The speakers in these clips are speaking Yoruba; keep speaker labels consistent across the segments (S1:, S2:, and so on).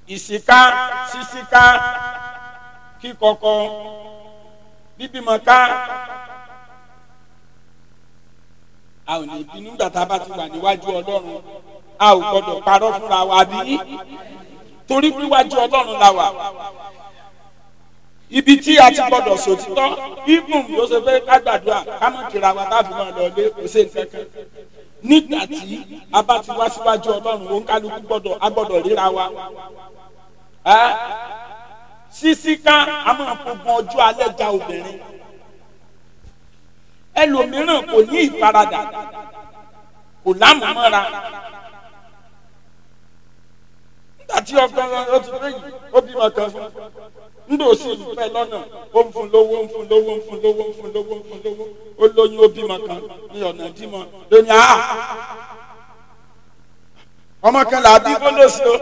S1: ìsìká sísíká kíkọkọ bíbímọ ká a ò ní bínú gbà tá a bá ti wà níwájú ọlọ́run a ò gbọdọ̀ parọ́ fúnra wa bí torí wíwájú ọlọ́run la wà ibi tí a ti gbọdọ̀ sòtítọ́ ibùn ló ṣe fẹ́ ká gbàdúrà ká mọ̀ kíra wa tá a fi máa lọ ilé kò sí nǹkan kan nígbà tí a bá ti wá síwájú ọlọ́run òun kálukú gbọdọ̀ a gbọdọ̀ ríra wa sísíká a máa fogun ọjọ́ alẹ́ ja obìnrin ẹlòmíràn kò ní ìfaradà kò lámùmọ́ra nígbà tí ọgbọ́n ó ti fẹ́ yìí ó bímọ kan fún ndò sí ìfẹ́ lọ́nà ó ń fún lówó ń fún lówó ń fún lówó ń fún lówó ń fún lówó ó lóyún ó bímọ kan ní ọ̀nà dímọ lónìí àá ọmọ kan là á bí fọlọ́sí o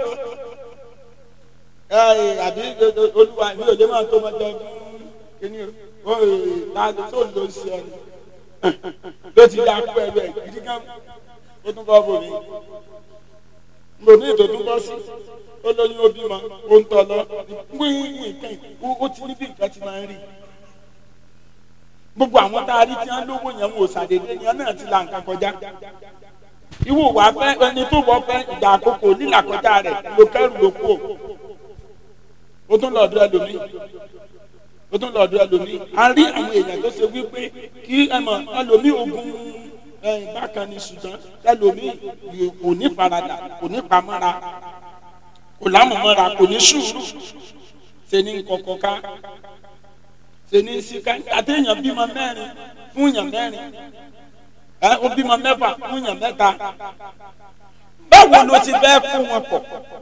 S1: ẹ àbí olúwa mi ò lè máa tó ọmọdé ọdún kìíní o láti tó ló ń ṣe ọ ni ló ti yá kú ẹrú ẹ gidi gan ó tún bọ́ bòmí bòmí tó tún bọ́ sí ó lóyún ó bímọ ó ń tọ́ lọ wíwí nǹkan ó ti ní bí nǹkan ti máa ń rí gbogbo àwọn tá a rí tí wọn lówó yẹn wò sàdédé yẹn náà ti la nǹkan kọjá ìwọ wàá fẹ́ ẹni tó wọ fẹ́ ìgbà àkókò lílà kọjá rẹ̀ ló kẹrù ló kú o tún lọ́ọ̀dún ẹlòmíì o tún lọ́ọ̀dún ẹlòmíì a rí àwọn èèyàn tó ṣe wípé kí ẹ mọ̀ ẹlòmíì ogun bákan ni ṣùgbọ́n ẹlòmíì kò ní faradà kò ní pamọ́ra kò lámọ̀mọ́ra kò ní sùúrù ṣe ní kọ̀kọ̀ ká ṣe ní síká àtẹ̀yàn bímọ mẹ́rin fún yàn mẹ́rin ẹ ó bímọ mẹ́fà fún yàn mẹ́ta báwo ló ti bẹ́ẹ̀ kó wọn pọ̀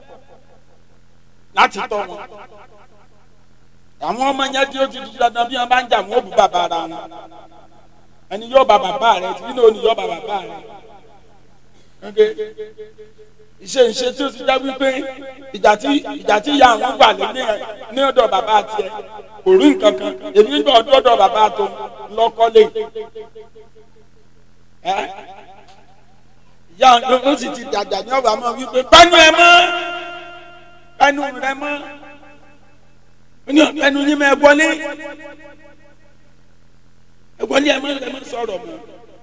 S1: láti tọ́ wọn àwọn ọmọ yẹn tí ó ti di dandan bí wọn bá ń jà wọn ó bu bàbá ara wọn ẹni yóò bá bàbá rẹ tí nínú òní yóò bá bàbá rẹ ìṣe ìṣe tí ó ti já wípé ìjà tí ìjà tí ìyá àwọn gbà lé ní ọ̀dọ̀ bàbá tiẹ̀ kò rí nǹkan kan èmi ń gbọ́ ọ̀dọ̀ bàbá tó lọ́kọ́lé ìyá ló sì ti dàgbà ní ọ̀bà mọ́ wípé pẹ́nu ẹ mọ́ pẹ́nu rẹ mọ́ pẹ́nu yín mọ́ ẹ wọlé ẹ wọlé ẹ mọ́ ẹ mọ́ sọ̀rọ̀ mọ́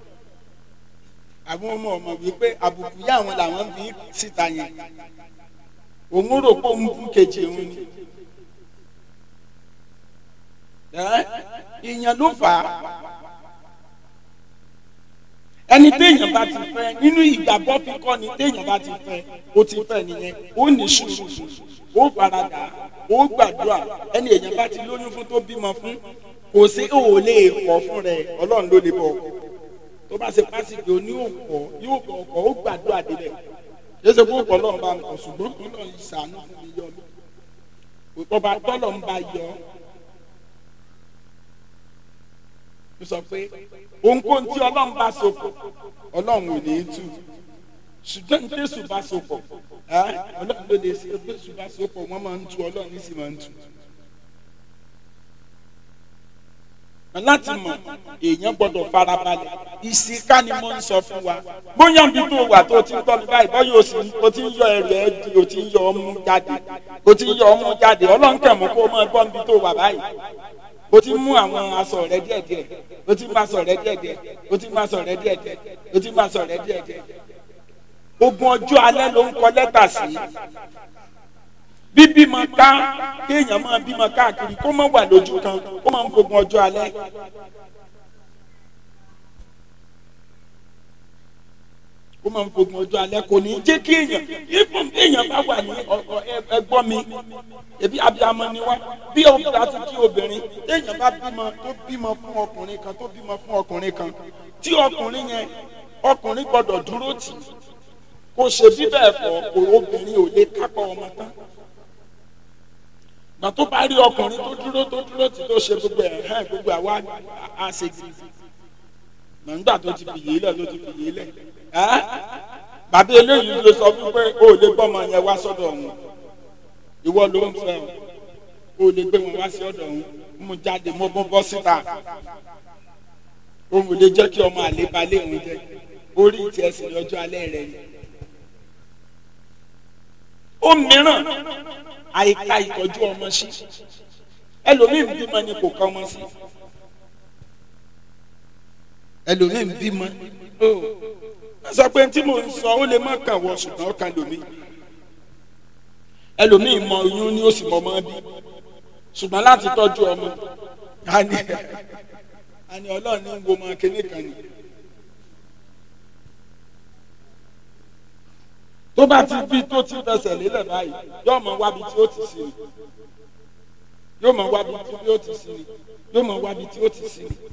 S1: àwọn ọmọ ọmọ wípé àbùkù yá àwọn làwọn fi síta yẹn òun rò pé òun kú kejì òun ni ìyẹn ló fà á ẹni téèyàn bá ti fẹ́ nínú ìgbàgbọ́ fi kọ́ ni téèyàn bá ti fẹ́ ó ti fẹ́ nìyẹn ó ní sùúrù ó faradà ó gbàdúrà ẹni èèyàn bá ti lóyún fún tó bímọ fún kò sí ó lè kọ̀ fún rẹ̀ ọlọ́run ló lè bọ̀ ọkọ̀ tó bá ṣe pásítì oní òkò yóò bọ̀ ọkọ̀ ó gbàdúrà débẹ̀ yéṣe fún ọkọ̀ ọlọ́run bá ń kọ̀ ṣùgbọ́n ọlọ́run yìí sànú fún mi yọ mí ọba tọ́lọ̀ ń bá yọ ó sọ pé ohunkóhun tí ọlọ́run bá sopọ̀ ọlọ́run ò ní í tú ṣùgbọ́n ní tẹ̀sù bá sopọ̀ ọlọ́run ló lè ṣe tẹ̀sù bá sopọ̀ wọ́n máa ń tú ọlọ́run sì máa ń tú. láti mọ̀ èèyàn gbọ́dọ̀ farabalẹ̀ ìsìnká ni mo ń sọ fún wa bóyá bí tó wà tó ti ń tọ́ mi báyìí bọ́yá o sì o ti ń yọ ẹrù ẹ di o ti ń yọ ọmú jáde o ti ń yọ ọmú jáde ọlọ́run kẹ̀ mọ́ kó o máa gbọ́ níbi tó wà báyìí o ti mú àwọn aṣọ rẹ díẹ̀díẹ̀ o ti mú aṣọ rẹ díẹ̀díẹ̀ o ti mú aṣọ rẹ díẹ̀díẹ̀ o ti mú aṣọ rẹ díẹ̀díẹ̀ ogun ọjọ́ alẹ́ ló ń kọ lẹ́tà sí bíbímọ ká kéèyàn máa bímọ káàkiri kó má wà lójú kan ó máa ń fogun ọjọ́ alẹ́. ó máa ń fogun ọjọ́ alẹ́ kò ní í jẹ́ kí èèyàn ìfún èèyàn bá wà ní ẹgbọ́n mi ebi abiyamọ ni wá bí obìnrin àti kí obìnrin èèyàn bá bímọ tó bímọ fún ọkùnrin kan tó bímọ fún ọkùnrin kan tí ọkùnrin yẹn ọkùnrin gbọ́dọ̀ dúró tì kò ṣe bí bẹ́ẹ̀ fọ́ kò obìnrin ò lè kápá ọmọ tán gbà tó bá rí ọkùnrin tó dúró tó dúró tí tó ṣe gbogbo ẹ̀ hàn gbogbo àwa àṣegì nígbà tó ti fìyè lẹ̀ tó ti fìyè lẹ̀ bàbá eléyìí ló sọ fún pé o ò lè gbọ́ ọmọ yẹn wá sọ́dọ̀ ọ̀hún ìwọ ló ń fẹ́ o ò lè gbé wọn wá sí ọ̀dọ̀ ọ̀hún mú jáde mo bọ́ bọ́ síta òun ò lè jẹ́ kí ọmọ àlè balẹ̀ òun jẹ orí ìtì ẹsẹ̀ lọ́jọ́ alẹ́ rẹ̀ ni. ó mìíràn àìka ìtọ́jú ọmọ sí ẹlòmíín bímọ ni kò kọ́ ọmọ sí ẹlòmíín bímọ ó sọ pé tí mo ń sọ ó lè má kàn wọ ṣùgbọ́n ó kàn lòmíín ẹlòmíín mọ oyún ni ó sì mọ ọmọ bí ṣùgbọ́n láti tọ́jú ọmọ àní àní ọlọ́run ní wo ọmọ kékeré kan ni. tó bá ti bí tó ti fẹsẹ̀ lélẹ̀ báyìí yóò mọ wábi tí ó ti sí ni yóò mọ wábi tí ó ti sí ni yóò mọ wábi tí ó ti sí ni.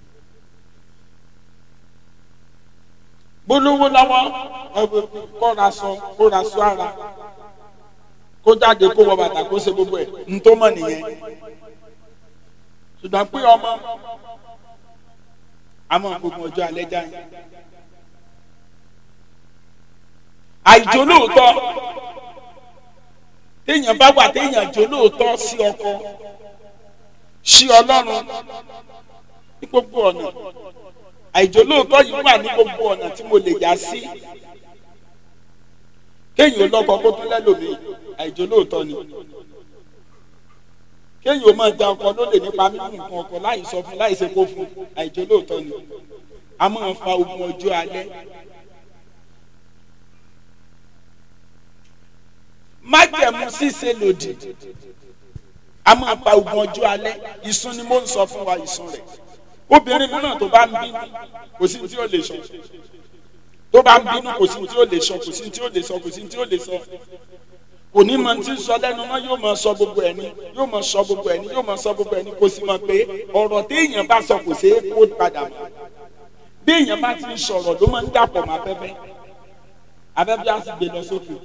S1: gbólówó lọ́wọ́ kọ́ra sọ kóra sọ ara kó jáde kó wọ bàtà kó ṣe gbogbo ẹ̀ ntọ́mọ̀ nìyẹn ṣùgbọ́n pé ọmọ àmọ́ gbogbo ọjọ́ alẹ́ já yẹn. àìjó lóòótọ́ téèyàn bá wà téèyàn jó lóòótọ́ sí ọkọ sí ọlọ́run ní gbogbo ọ̀nà àìjó lóòótọ́ yìí wà ní gbogbo ọ̀nà tí mo lè yá sí kéèyàn lọ́kọ kó tún lẹ́lòmíì àìjó lóòótọ́ ni kéèyàn ó máa da ọkọ lólè nípa mímú nǹkan ọkọ láì sọ fún láì ṣe kó fún àìjó lóòótọ́ ni a máa fa ogun ọjọ́ alẹ́. májẹ̀mú ṣíṣe lòdì a máa fa ogun ọjọ́ alẹ́ ìsun ni mo ń sọ fún wa ìsun rẹ̀ obìnrin mìíràn tó bá ń bínú kò sí tí ó lè sọ tó bá ń bínú kò sí tí ó lè sọ kò sí tí ó lè sọ kò sí tí ó lè sọ kò ní mọ tí ń sọ lẹ́nu mọ́ yóò máa sọ gbogbo ẹ̀ ní yóò máa sọ gbogbo ẹ̀ ní yóò máa sọ gbogbo ẹ̀ ní kò sì mọ̀ pé ọ̀rọ̀ téèyàn bá sọ kò ṣeé kó padà mọ́ bí èèyàn bá ti ń sọ̀rọ̀ ló máa ń dàpọ̀ mọ́ afẹ́fẹ́ afẹ́fẹ́ á sì gbé lọ sókè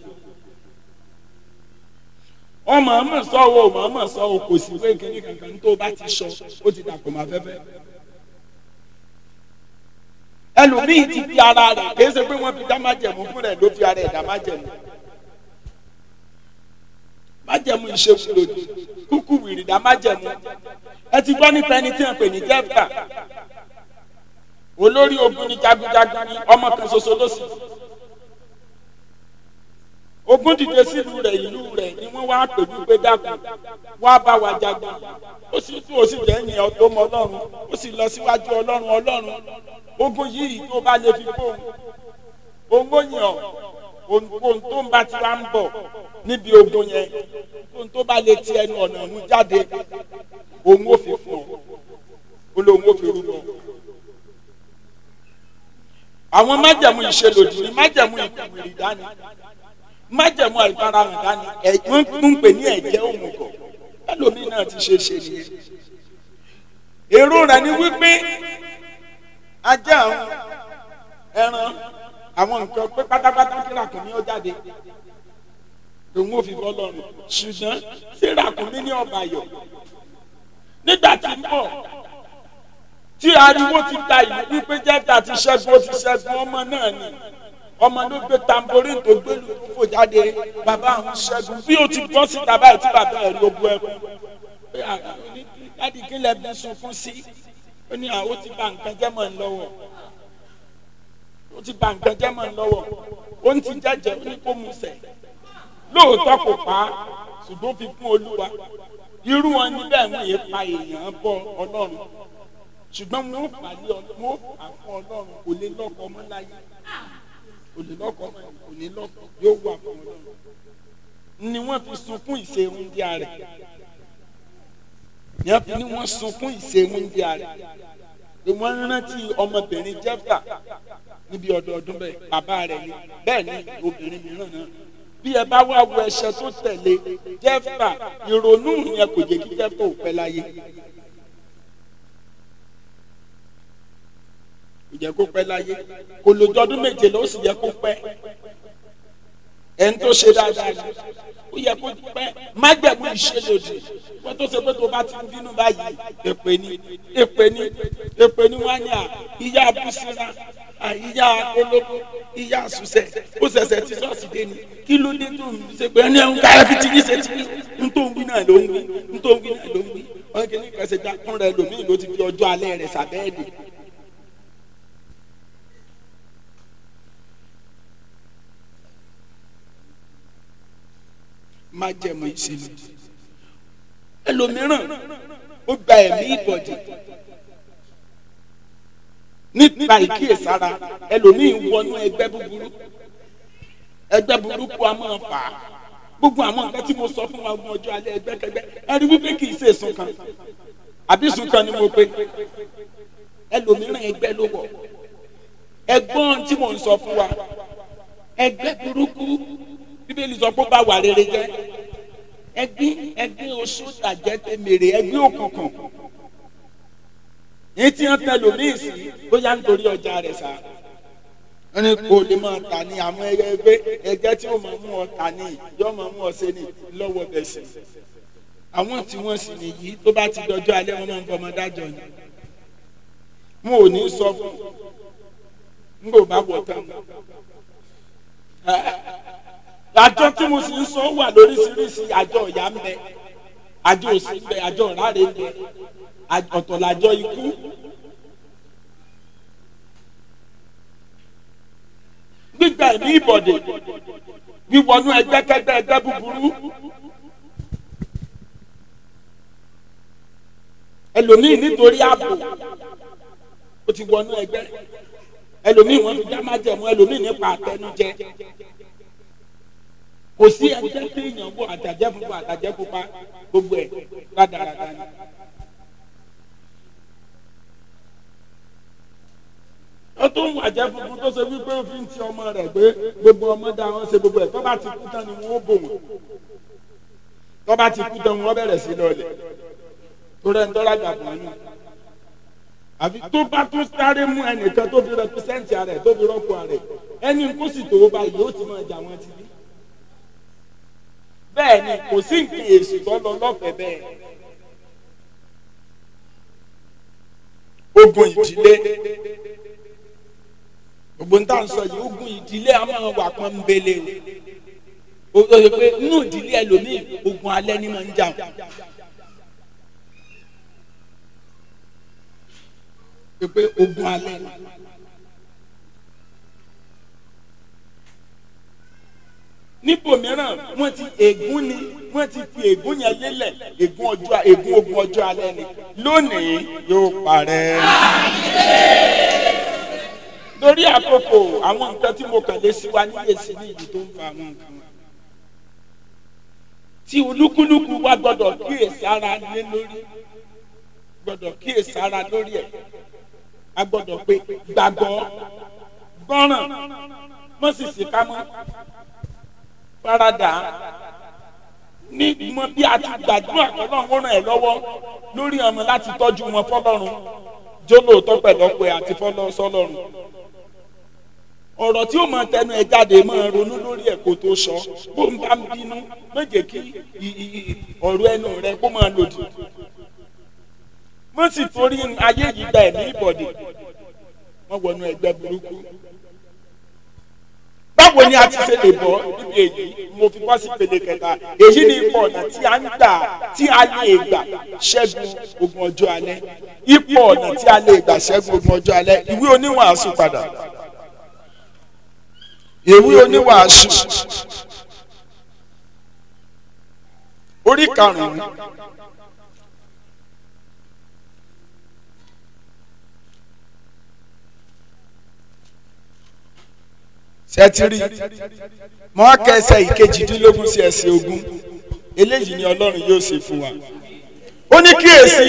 S1: ọmọ ọmọ sọ wo ọmọ ọmọ sọ wo kò sí pé kíní kankan tó bá ti sọ ó ti dàpọ̀ mọ́ afẹ́fẹ́ ẹlòmíì ti fi ara rẹ̀ kì í ṣe pé wọ́n fi dá májẹ̀mú fún rẹ̀ ló fi ara ẹ̀ dá májẹ̀mú májẹ̀mú ìṣègùn lòdì kúkú wìrìdá májẹ̀mú ẹ ti gbọ́ nípa ẹni tí wọ́n pè ní jẹ́fà olórí ogun ni jagunjagun ni ọmọ kan ṣoṣo ló sì ogun dìde sílùú rẹ̀ ìlú rẹ̀ ni wọ́n wá pè wípé dákun wá bá wa jagun ó sì tún ó sì jẹ́ ìyẹn ọ̀tọ́ mọ ọlọ́run ó sì lọ síwájú ọlọ́run ọlọ́run ogun yìí tó bá lè fi fóun òun ó yàn ohun tó ń bá ti wá ń bọ̀ níbi ogun yẹn ohun tó bá lè ti ẹnu ọ̀nà ọ̀hún jáde òun ó fi fún ọ ó lóun ó fi rúbọ. àwọn májẹ̀mú ìṣelòdì ni májẹ̀mú ìkùnrin dání májẹ̀mú àìfarahàn dání wọ́n ń pè ní ẹ̀jẹ̀ òmùgọ̀ ẹlòmíì náà ti ṣe ṣe nìyẹn. èrò rẹ̀ ni wípé ajá àwọn ẹran àwọn nǹkan pé pátápátá kí ràkúnmí ó jáde òun ò fi bọ́ lọ́rùn ṣùgbọ́n ṣé ràkúnmí ní ọba yọ nígbà tí ń bọ̀ tí ariwo ti da ìlú wípé jẹ́ta ti ṣẹ́gun ó ti ṣẹ́gun ọmọ náà ni ọmọ ló gbé tamborin tó gbé lu tó fò jáde bàbá àwọn ṣẹ́gun bí ó ti bọ́ síta báyìí tí bàbá ẹ̀ ló bu ẹkún láti kí lẹ bí sunkún sí ó ní àwọn ó ti bà nǹkan jẹ́ mọ́ ń lọ́wọ́ ó ti bà nǹkan jẹ́ mọ́ ń lọ́wọ́ ó ń ti jẹ́jẹ́ ó ní kó mu sẹ̀ lóòótọ́ kò pa á ṣùgbọ́n fi fún olúwa irú wọn níbẹ̀ ń yé pa èèyàn bọ ọlọ́run ṣùgbọ́n wọn ò fà lé ọlọ́run wọn ò fà fún ọlọ́run kò lè lọ́kọ ọmọ láyé kò lè lọ́kọ ọmọ kò ní lọ́kọ yóò wà fún ọlọ́run ni wọ́n fi sunkún ìṣe oúnjẹ rẹ̀ ni wọ́n fi ní wọ́n sunkún ìṣe oúnjẹ rẹ̀ ni wọ́n rántí ọmọbìnrin jẹ́fà níbi ọdọọdún bẹ́ẹ̀ bàbá rẹ̀ ni bẹ́ẹ̀ ni obìnrin mìíràn náà bí ẹ bá wá wo ẹsẹ tó tẹ̀lé jẹ́fà ìrònú yẹn kò jẹ́ kí jẹ́fà ò pẹ́ láyé kò jẹ́ kó pẹ́ láyé kò lójó ọdún méje ló sì yẹ kó pẹ́ ẹni tó ṣe dáadáa ni ó yẹ kó pẹ́ májẹ̀mú ìṣèlódì wọ́n tó ṣe pé tó bá ti ń bínú báyìí èpè ni èpè ni èpè ni wọ́n á ní à ìyá abúsíra àyíyá olóko ìyá àsùsẹ ó ṣẹ̀ṣẹ̀ tí ṣọ́ọ̀ṣì dé ni kí ló dé tó ń ṣe pé ẹni ẹ̀hún káyọ̀ fi ti ní ṣe ti ní ń tó ń wí náà ló ń wí ń tó ń wí náà ló ń wí wọn kì í ní kẹsẹ̀ dákún rẹ lòmíì ló ti fi ọjọ́ alẹ́ rẹ̀ sàbẹ́ẹ̀dì. májẹ̀mú ìsinmi ẹlòmíràn ó gba ẹ̀mí ìbọ̀dì nípa ìkíyèsára ẹlòmíín wọnú ẹgbẹ́ búburú ẹgbẹ́ burúkú a máa fà á gbogbo àwọn nǹkan tí mo sọ fún wa ọgbọ̀n ọjọ́ alẹ́ ẹgbẹ́kẹgbẹ́ ẹ rí wípé kì í ṣe èsùn kan àbí èsùn kan ni mo pe ẹlòmíràn ẹgbẹ́ ló wọ̀ ẹgbọ́n tí mò ń sọ fún wa ẹgbẹ́ burúkú bíbélì sọ pé ó bá wà rere jẹ́ ẹgbẹ́ ẹgbẹ́ oṣù tàjẹ́ tẹ̀mẹ̀rẹ̀ ẹgbẹ́ òkùnkùn èyí tí wọ́n tẹ lòmíì sí bóyá nítorí ọjà rẹ̀ sá wọ́n ní kó lè máa tà ní àwọn ẹgbẹ́ ẹgbẹ́ tí ó máa mú ọ tà ní yóò máa mú ọ ṣe ní lọ́wọ́ bẹ̀ sí àwọn tí wọ́n sì nìyí tó bá ti dọjọ́ alẹ́ wọn máa ń fọmọ dájọ́ ni mo ò ní sọ fún n kò bá wọ̀ tán àjọ tí mo sì ń sọ wà lóríṣiríṣi àjọ ìyá ń bẹ àjọ òsì ń bẹ àjọ ìráre ń bẹ ọ̀tọ̀ làjọ ikú. gbígba ẹ̀mí ìbọ̀dè wíwọnú ẹgbẹ́kẹ́gbẹ́ ẹgbẹ́ búburú. ẹlòmíì nítorí ààbò ó ti wọnú ẹgbẹ́ ẹlòmíì wọn fi dá májẹ̀mú ẹlòmíì nípa àtẹnujẹ kò sí ẹgbẹ́ tí èèyàn bọ̀ àtàjẹ́ funfun àtàjẹ́ pupa gbogbo ẹ̀ rádaràdà ni. ó tó ń wàjẹ́ funfun tó ṣe wípé ó fi ń ti ọmọ rẹ̀ pé gbogbo ọmọ dá wọn ṣe gbogbo ẹ̀ tó bá ti kú tán ni wọ́n ó bò wọ́n tó bá ti kú tán wọ́n bẹ̀rẹ̀ sí lọ́ọ̀lẹ̀ tó rẹ̀ ń tọ́ra gàgbọ́n nù àfi tó bá tó sáré mú ẹnìkan tó fi rẹpísẹ́ǹtì rẹ̀ tó fi rọ́pò rẹ̀ ẹni kó sì tó báyìí ó ti máa jà wọ́n ti bí bẹ́ẹ̀ ni kò sí nǹkan èsì tó lọ lọ́fẹ̀ẹ́ bẹ́ẹ̀. ogun ìdílé gbogbo ń tà ń sọ yìí ogun ìdílé a máa wà pọ́n ń bele o o yẹ pé inú ìdílé ẹlòmíì ogun alẹ́ ni máa ń jà o pé ogun alẹ́ ni. níbòmíràn wọ́n ti ègún ni wọ́n ti fi ègún yẹn lélẹ̀ ègún ọjọ́ ègún ogun ọjọ́ alẹ́ ni lónìí yóò parẹ́. lórí àkókò àwọn nǹkan tí mo kàn lé sí wa níyè sí ní ìlú tó ń fa àwọn nǹkan wa. tí olúkúlùkù wa gbọ́dọ̀ kíyèsí ara lé lórí gbọ́dọ̀ kíyèsí ara lórí ẹ̀ a gbọ́dọ̀ pé gbàgbọ́ gbọ́ràn mọ́sìsì ká mọ́ farada ní mọ bí a ti gbàdúrà ọlọ́run ràn ẹ́ lọ́wọ́ lórí ọmọ láti tọ́jú wọn fọlọ́run jólóòtọ́ pẹ̀lọ́pẹ́ àti fọlọ́sọlọ́run ọ̀rọ̀ tí ó máa tẹnu ẹ jáde máa ronú lórí ẹ̀ kó tó sọ bó ń bá ń bínú méje kí ọ̀rọ̀ ẹnu rẹ kó máa lòdì mo sì torí ayé yìí gba ẹ̀mí ìbọ̀dì wọ́n wọnú ẹgbẹ́ burúkú báwo ni a ti ṣe lè bọ́ níbi èyí mo fi bọ́ sí pele kẹta èyí ni ipò ọ̀nà tí a ń gbà tí a lè gbà ṣẹ́gun ogun ọjọ́ alẹ́ ipò ọ̀nà tí a lè gbà ṣẹ́gun ogun ọjọ́ alẹ́ ìwé oníwàásù padà ìwé oníwàásù orí karùn-ún. sẹtiri mọ kẹsẹ ìkejìdínlógún sí ẹsẹ̀ ogún eléyìí ni Ọlọ́run yóò ṣe fún wa ó ní kíyèsí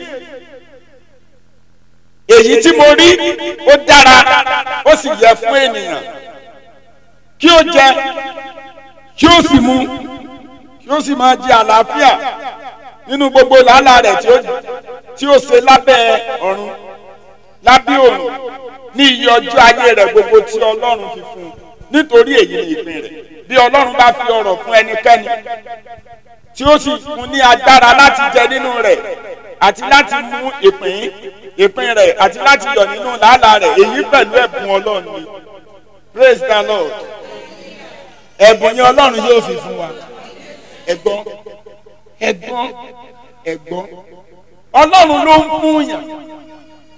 S1: èyí tí mo rí ó dára ó sì yẹ fún ènìyàn kí ó jẹ kí ó sì mu kí ó sì máa jẹ àlàáfíà nínú gbogbo làálàá rẹ̀ tí ó tí ó ṣe lábẹ́ ọ̀run lábẹ́ òrùn ní iye ọjọ́ ayé rẹ̀ gbogbo tí ọlọ́run fi fún un nítorí èyí ni ìpín rẹ̀ bí ọlọ́run bá fi ọrọ̀ fún ẹnikẹ́ni tí ó sì fún ní agbára láti jẹ nínú rẹ̀ àti láti mú ìpín ìpín rẹ̀ àti láti yọ̀ nínú làálàá rẹ̀ èyí pẹ̀lú ẹ̀bùn ọlọ́run ni praise the lord ẹ̀bùn yẹn ọlọ́run yóò fi fún wa ẹ̀gbọ́n ẹ̀gbọ́n ẹ̀gbọ́n ọlọ́run ló ń fún yàn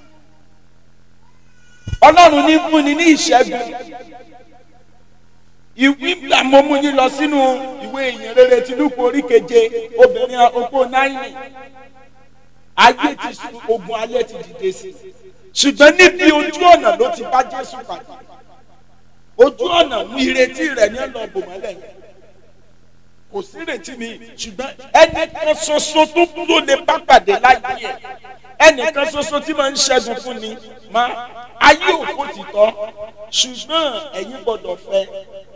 S1: ọlọ́run ní fúnni ní ìṣẹ́gun ìwé àmọ́mú yín lọ sínú ìwé ìyìn rere tìlúkù orí keje obìnrin opó náírà ayé ti sùn ogun ayé ti dìde sí i ṣùgbọ́n níbi ojú ọ̀nà ló ti bá Jésù pàdé ojú ọ̀nà mú ìrètí rẹ̀ ní ọ̀nà òbòmọ́lẹ̀ yẹn kò sí ìrètí mi ṣùgbọ́n ẹnìkan ṣoṣo tó tó lè bá pàdé láyé ẹ̀ ẹnìkan ṣoṣo tí máa ń ṣẹ́gun fún ni máa ayé òkú ti tọ́ ṣùgbọ́n ẹ̀yin gbọ́dọ̀ fẹ́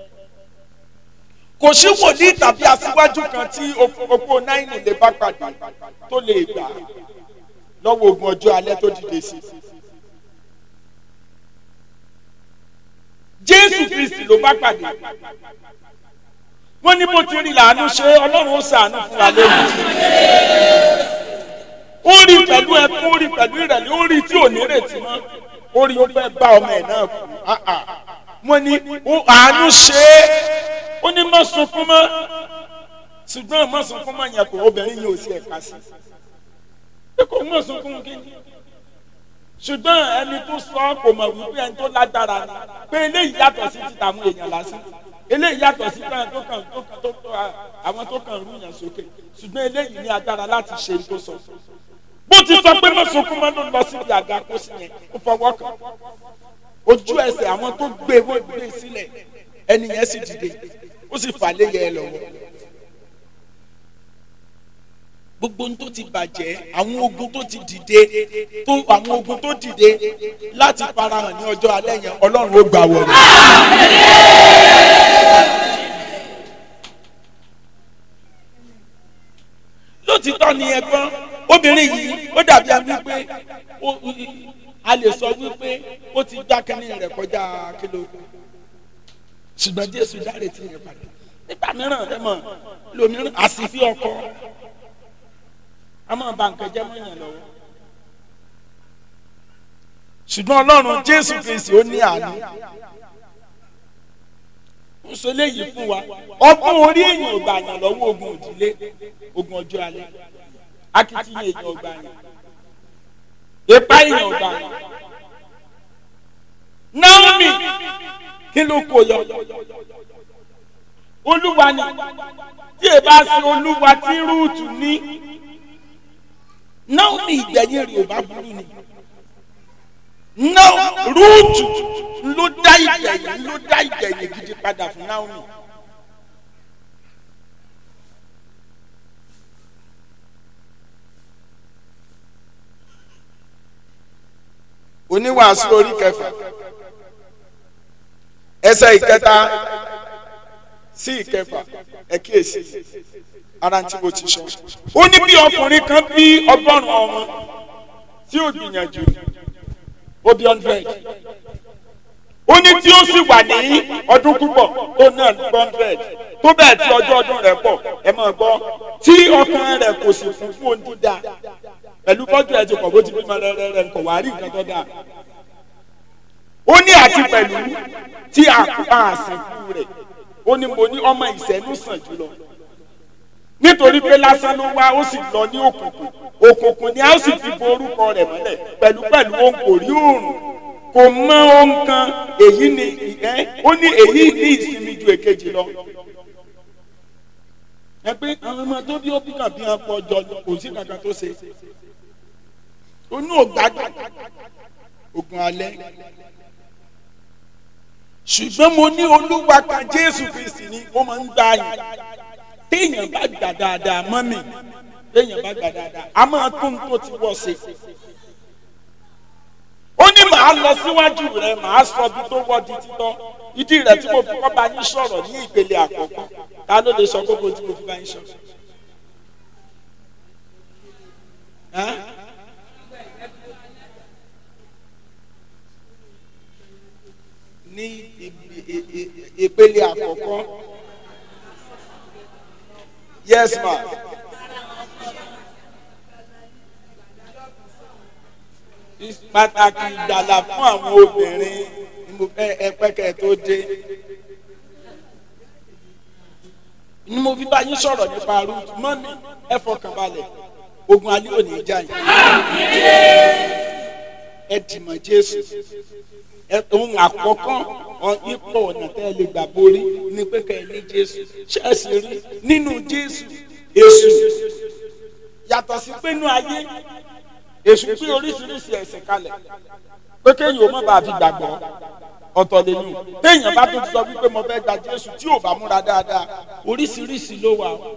S1: kò sí wòlíì tàbí aṣíwájú kan tí opó náírà lè bá pàdé tó lè gbà lọ́wọ́ ogun ọjọ́ alẹ́ tó dìde sí i. jésù kristi ló bá pàdé wọ́n ní bó ti rí làánú ṣe ọlọ́run ó ṣàánú fún wa lónìí ó rí pẹ̀lú ẹkún ó rí pẹ̀lú ìrẹ̀lẹ̀ ó rí tí ò ní retí mọ́ ó rí ó fẹ́ bá ọmọ ẹ̀ náà kú wọ́n ní àánú ṣe é ó ní má sunkún mọ́ ṣùgbọ́n má sunkún mọ́ yẹn kò obìnrin yìí ò sí ẹ̀ka sí i kò má sunkún kí ni ṣùgbọ́n ẹni tó sọ kò mọ̀ wípé ẹni tó lágbára ni pé eléyìí yàtọ̀ sí ti tàwọn èèyàn lásán eléyìí yàtọ̀ sí pé tó kàn tó kàn tó tó àwọn tó kàn rú yàn sókè ṣùgbọ́n eléyìí ní agbára láti ṣe tó sọ. bó ti sọ pé má sunkún mọ́ ló lọ síbi àga kó sí yẹn ó fọwọ́ kàn ojú ẹsẹ̀ àwọn tó gbé wọ́n gbé sílẹ̀ ẹni yẹn sì dìde ó sì fà lé yẹ ẹ lọ́wọ́ gbogbo ohun tó ti bàjẹ́ àwọn ogun tó ti dìde tó àwọn ogun tó dìde láti farahàn ní ọjọ́ alẹ́ yẹn ọlọ́run ó gbà wọlé. lótìtọ́ ni ẹ̀gbọ́n obìnrin yìí ó dàbí ẹni wípé a lè sọ wípé ó ti gbá kínní rẹ̀ kọjá kílò ṣùgbọ́n jésù dáre tí yẹn padà nígbà mìíràn ẹ mọ̀ lómìíràn àsìfí ọkọ a máa ba nǹkan jẹ́ mọ́yàn lọ́wọ́. ṣùgbọ́n ọlọ́run jésù kristi ó ní àánú. ó sọ léyìí fún wa ọgbọ́n orí èèyàn ò gbà yàn lọ́wọ́ ogun òdílé ogun ọjọ́ alẹ́ akitiyan èèyàn ò gbà yàn ipa èèyàn ò gbà yàn. Naomi kí ló kó yọ olúwa ni tí ẹ bá ṣe olúwa tí rúùtù ní Naomi ìgbẹ̀yìn rẹ̀ ò bá burú ni náà rúùtù ló dá ìgbẹ̀yìn ló dá ìgbẹ̀yìn gidi padà fún Naomi. oníwàásù orí kẹfà ẹsẹ̀ ìkẹta sí ìkẹfà ẹ kíyèsí ara tí mo ti sọ. ó ní bí ọkùnrin kan bí ọgọ́rùn-ún ọmọ tí ó gbìyànjú ó bí hundred. ó ní tí ó sì wà ní ọdún púpọ̀ tó náà ní hundred tó bẹ́ẹ̀ tí ọjọ́ ọdún rẹ̀ pọ̀ ẹ máa gbọ́ tí ọkàn rẹ̀ kò sì fún fún ohun dídá pẹ̀lú bọ́jú ẹ̀ ti pọ̀ bó ti bímọ rẹ̀ rẹ̀ kò wá rí nǹkan tó dáa. ó ní àti pẹ̀lú tí àkùpà àsìkò rẹ̀ ó ní mo ní ọmọ ìṣẹ́nu sàn jùlọ nítorí pé lásán ló wá ó sì lọ ní òkùnkùn òkùnkùn ni a ó sì fi bo orúkọ rẹ̀ mọ́lẹ̀ pẹ̀lú pẹ̀lú òun kò rí oòrùn kò mọ ohun kan èyí ni ẹ ó ní èyí ní ìsinmi ju èkejì lọ. ẹ pé àwọn ọmọ tó bí ó bí kàn bí wọn pọ̀ jọ kò sí kankan tó ṣe onú ògbádùn ogun alẹ́ ṣùgbọ́n mo ní olúwa kan jésù kristi ni ó máa ń gbà yín téèyàn bá gbà dáadáa mọ́ mi téèyàn bá gbà dáadáa a máa tún tó ti wọ́ sí. ó ní màá lọ síwájú rẹ màá sọ bí tó wọ́ di títọ́ ìdí rẹ̀ tí mo fi kọ́ bá yín sọ̀rọ̀ ní ìpele àkọ́kọ́ ta ló lè sọ gbogbo tí mo fi bá yín sọ. ní ìpele àkọ́kọ́ yes ma. pàtàkì ìgbàlà fún àwọn obìnrin ni mo fẹ́ ẹpẹ́kẹ́ tó dé. ni mo fi bá yín sọ̀rọ̀ nípa rúùtù mọ́mí ẹ fọkàn balẹ̀ ogun alẹ́ òní já yìí. ẹ dìmọ̀ jésù ẹ ohun àkọ́kọ́ ọ ipò ọ̀nà tẹ́ ẹ lè gbà borí ni pé kẹ́ ẹ ní jésù ṣẹ́ẹ̀sì rí nínú jésù èṣù yàtọ̀ sí pé inú ayé èṣù pé oríṣiríṣi ẹ̀sìn kalẹ̀ pé kéèyàn ó má bàa fi gbàgbọ́ ọ̀tọ̀ lẹ́yìn téèyàn bá tún sọ wípé mo fẹ́ gba jésù tí ò bá múra dáadáa oríṣiríṣi ló wà o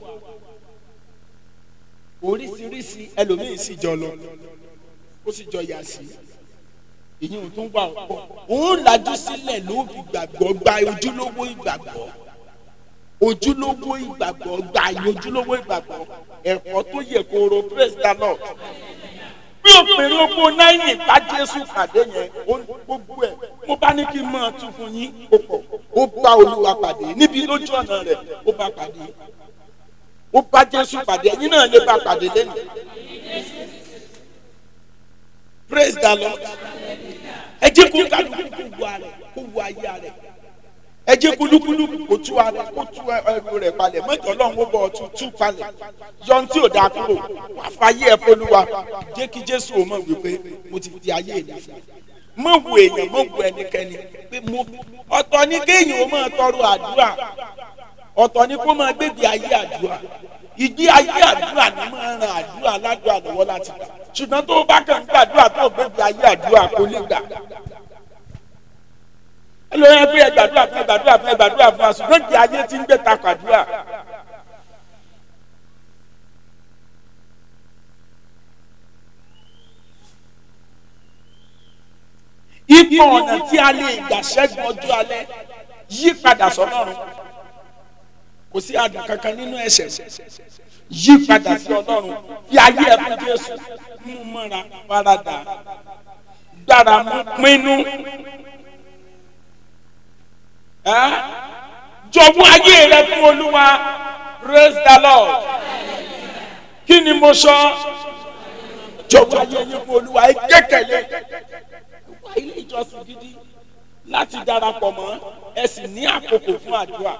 S1: oríṣiríṣi ẹlòmíín sì jọ lọ ó sì jọ yà sí ìyẹn ò tún wà ọ̀pọ̀ òun lajú sílẹ̀ ló fi gbàgbọ́ gba ojúlówó ìgbàgbọ́ ojúlówó ìgbàgbọ́ gba ojúlówó ìgbàgbọ́ ẹ̀kọ́ tó yẹ kóró praise the lord bí òpèrè oko náírà bá jésù pàdé yẹn gbogbo ẹ mo bá ní kí n máa tún fún yín ó pọ̀ ó bá olúwa pàdé níbi lójú ọ̀nà rẹ̀ ó bá pàdé ó bá jésù pàdé ẹ̀yin náà lè bá pàdé lẹ́nu praise the lord ẹ jẹ́ kó kálukú kó wu ara kó wu ayé ara ẹ jẹ́ kúlúkúlú kó tú ara kó tú ẹrù rẹ̀ palẹ̀ mọ́jọ́ ọlọ́run ó bọ̀ ọtún tú palẹ̀ yọ̀n tí ò dáa kúrò wà fàyè ẹ̀ fọlúwa jẹ́ kí jésù ò mọ̀ wípé mo ti fi ayé ìdá fún mọ̀ wù èèyàn mọ̀ wù ẹnikẹ́ni pé mo ọ̀tọ̀ ni kéèyàn ó máa tọrọ àdúrà ọ̀tọ̀ ni kó máa gbégbé ayé àdúrà ìgbé ayé àdúrà ni máa ran àdúrà aládùúrà lọ́wọ́ láti gbà ṣùgbọ́n tó bá kàn ń gbàdúrà tó gbégbé ayé àdúrà kò lè gbà ẹlòmíràn pé ẹ gbàdúrà fún ẹ gbàdúrà fún ẹ gbàdúrà fún wa ṣùgbọ́n ìgbé ayé ti ń gbé takò àdúrà. ipò ọ̀nà tí a lè gbà ṣẹ́gun ọjọ́ alẹ́ yí padà sọ́lọ́run kò sí àdùn kankan nínú ẹ̀ṣẹ̀ yí padà sí ọlọ́run fi ayé ẹ̀ fún jésù mú mọ́ra farada gbára mú pinnu jọ̀wọ́ ayé rẹ fún olúwa praise the lord kí ni mo sọ jọ̀wọ́ ayé yín fún olúwa ẹ kékeré wá ilé ìjọsìn gidi láti darapọ̀ mọ́ ẹ sì ní àkókò fún àdúrà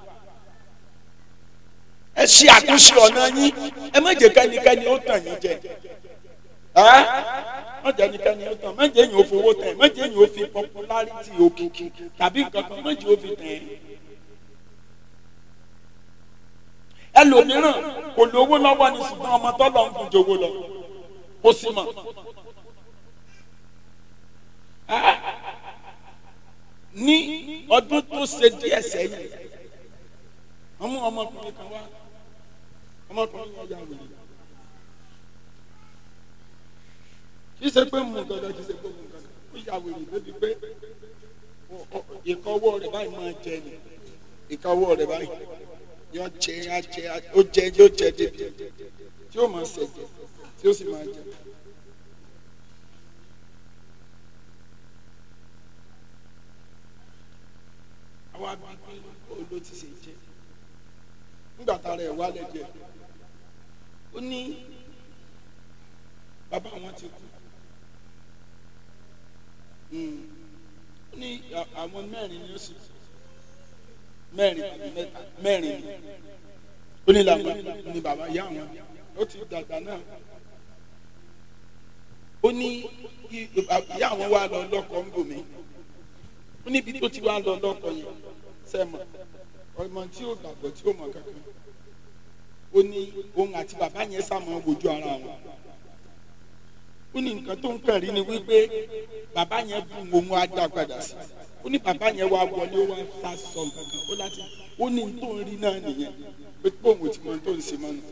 S1: ẹ ṣe àtúnṣe ọ̀nà yín ẹ má jẹ́ kẹ́nikẹ́ni ó tàn yín jẹ ẹ má jẹ́ kẹ́nikẹ́ni ó tàn má jẹ́ yín ó fowó tẹ̀ má jẹ́ yín ó fi popularity òkìkí tàbí nǹkan kan má jẹ́ ó fi tẹ̀ ẹ́. ẹlòmíràn kò lówó lọ́wọ́ ni ṣùgbọ́n ọmọ tọ́lọ̀ ń fún jowó lọ ó sì mọ̀ ní ọdún tó ṣe díẹ̀ sẹ́yìn ọmọ ọmọkùnrin kan wá ọmọkùnrin yẹn ya wèrè kì í ṣe pé mu dandan kì í ṣe pé mu dandan ó ya wèrè débi pé ìkọwọ́ rẹ̀ báyìí máa jẹ ni ìkọwọ́ rẹ̀ báyìí yọ jẹ á jẹ ó jẹ yóò jẹ débi tí ó máa ṣẹ̀jẹ̀ tí ó sì máa jẹ. àwa bí pé olóò ti ṣe jẹ nígbà tá a rẹ̀ wálẹ̀ jẹ ó ní bàbá wọn ti kú ó ní àwọn mẹ́rin ni ó sì mẹ́rin tàbí mẹ́ta mẹ́rin ni ó ní làwọn ní bàbá ìyá wọn ó ti dàgbà náà ó ní ìyá àwọn wà lọ lọ́kọ ń bòmí ó níbi tó ti wá lọ lọ́kọ yẹn sẹ́mọ̀ ọmọ tí ó gbàgbọ́ tí ó mọ̀ kankan ó ní òun àti bàbá yẹn sàmọ́ wojú ara wọn ó ní nǹkan tó ń kàn rí ni wípé bàbá yẹn bu òun á dá padà sí ó ní bàbá yẹn wá wọlé ó wá sá sọ nǹkan ó láti ó ní tó ń rí náà nìyẹn pé pòun tí mo tó ń ṣe mọ́nu.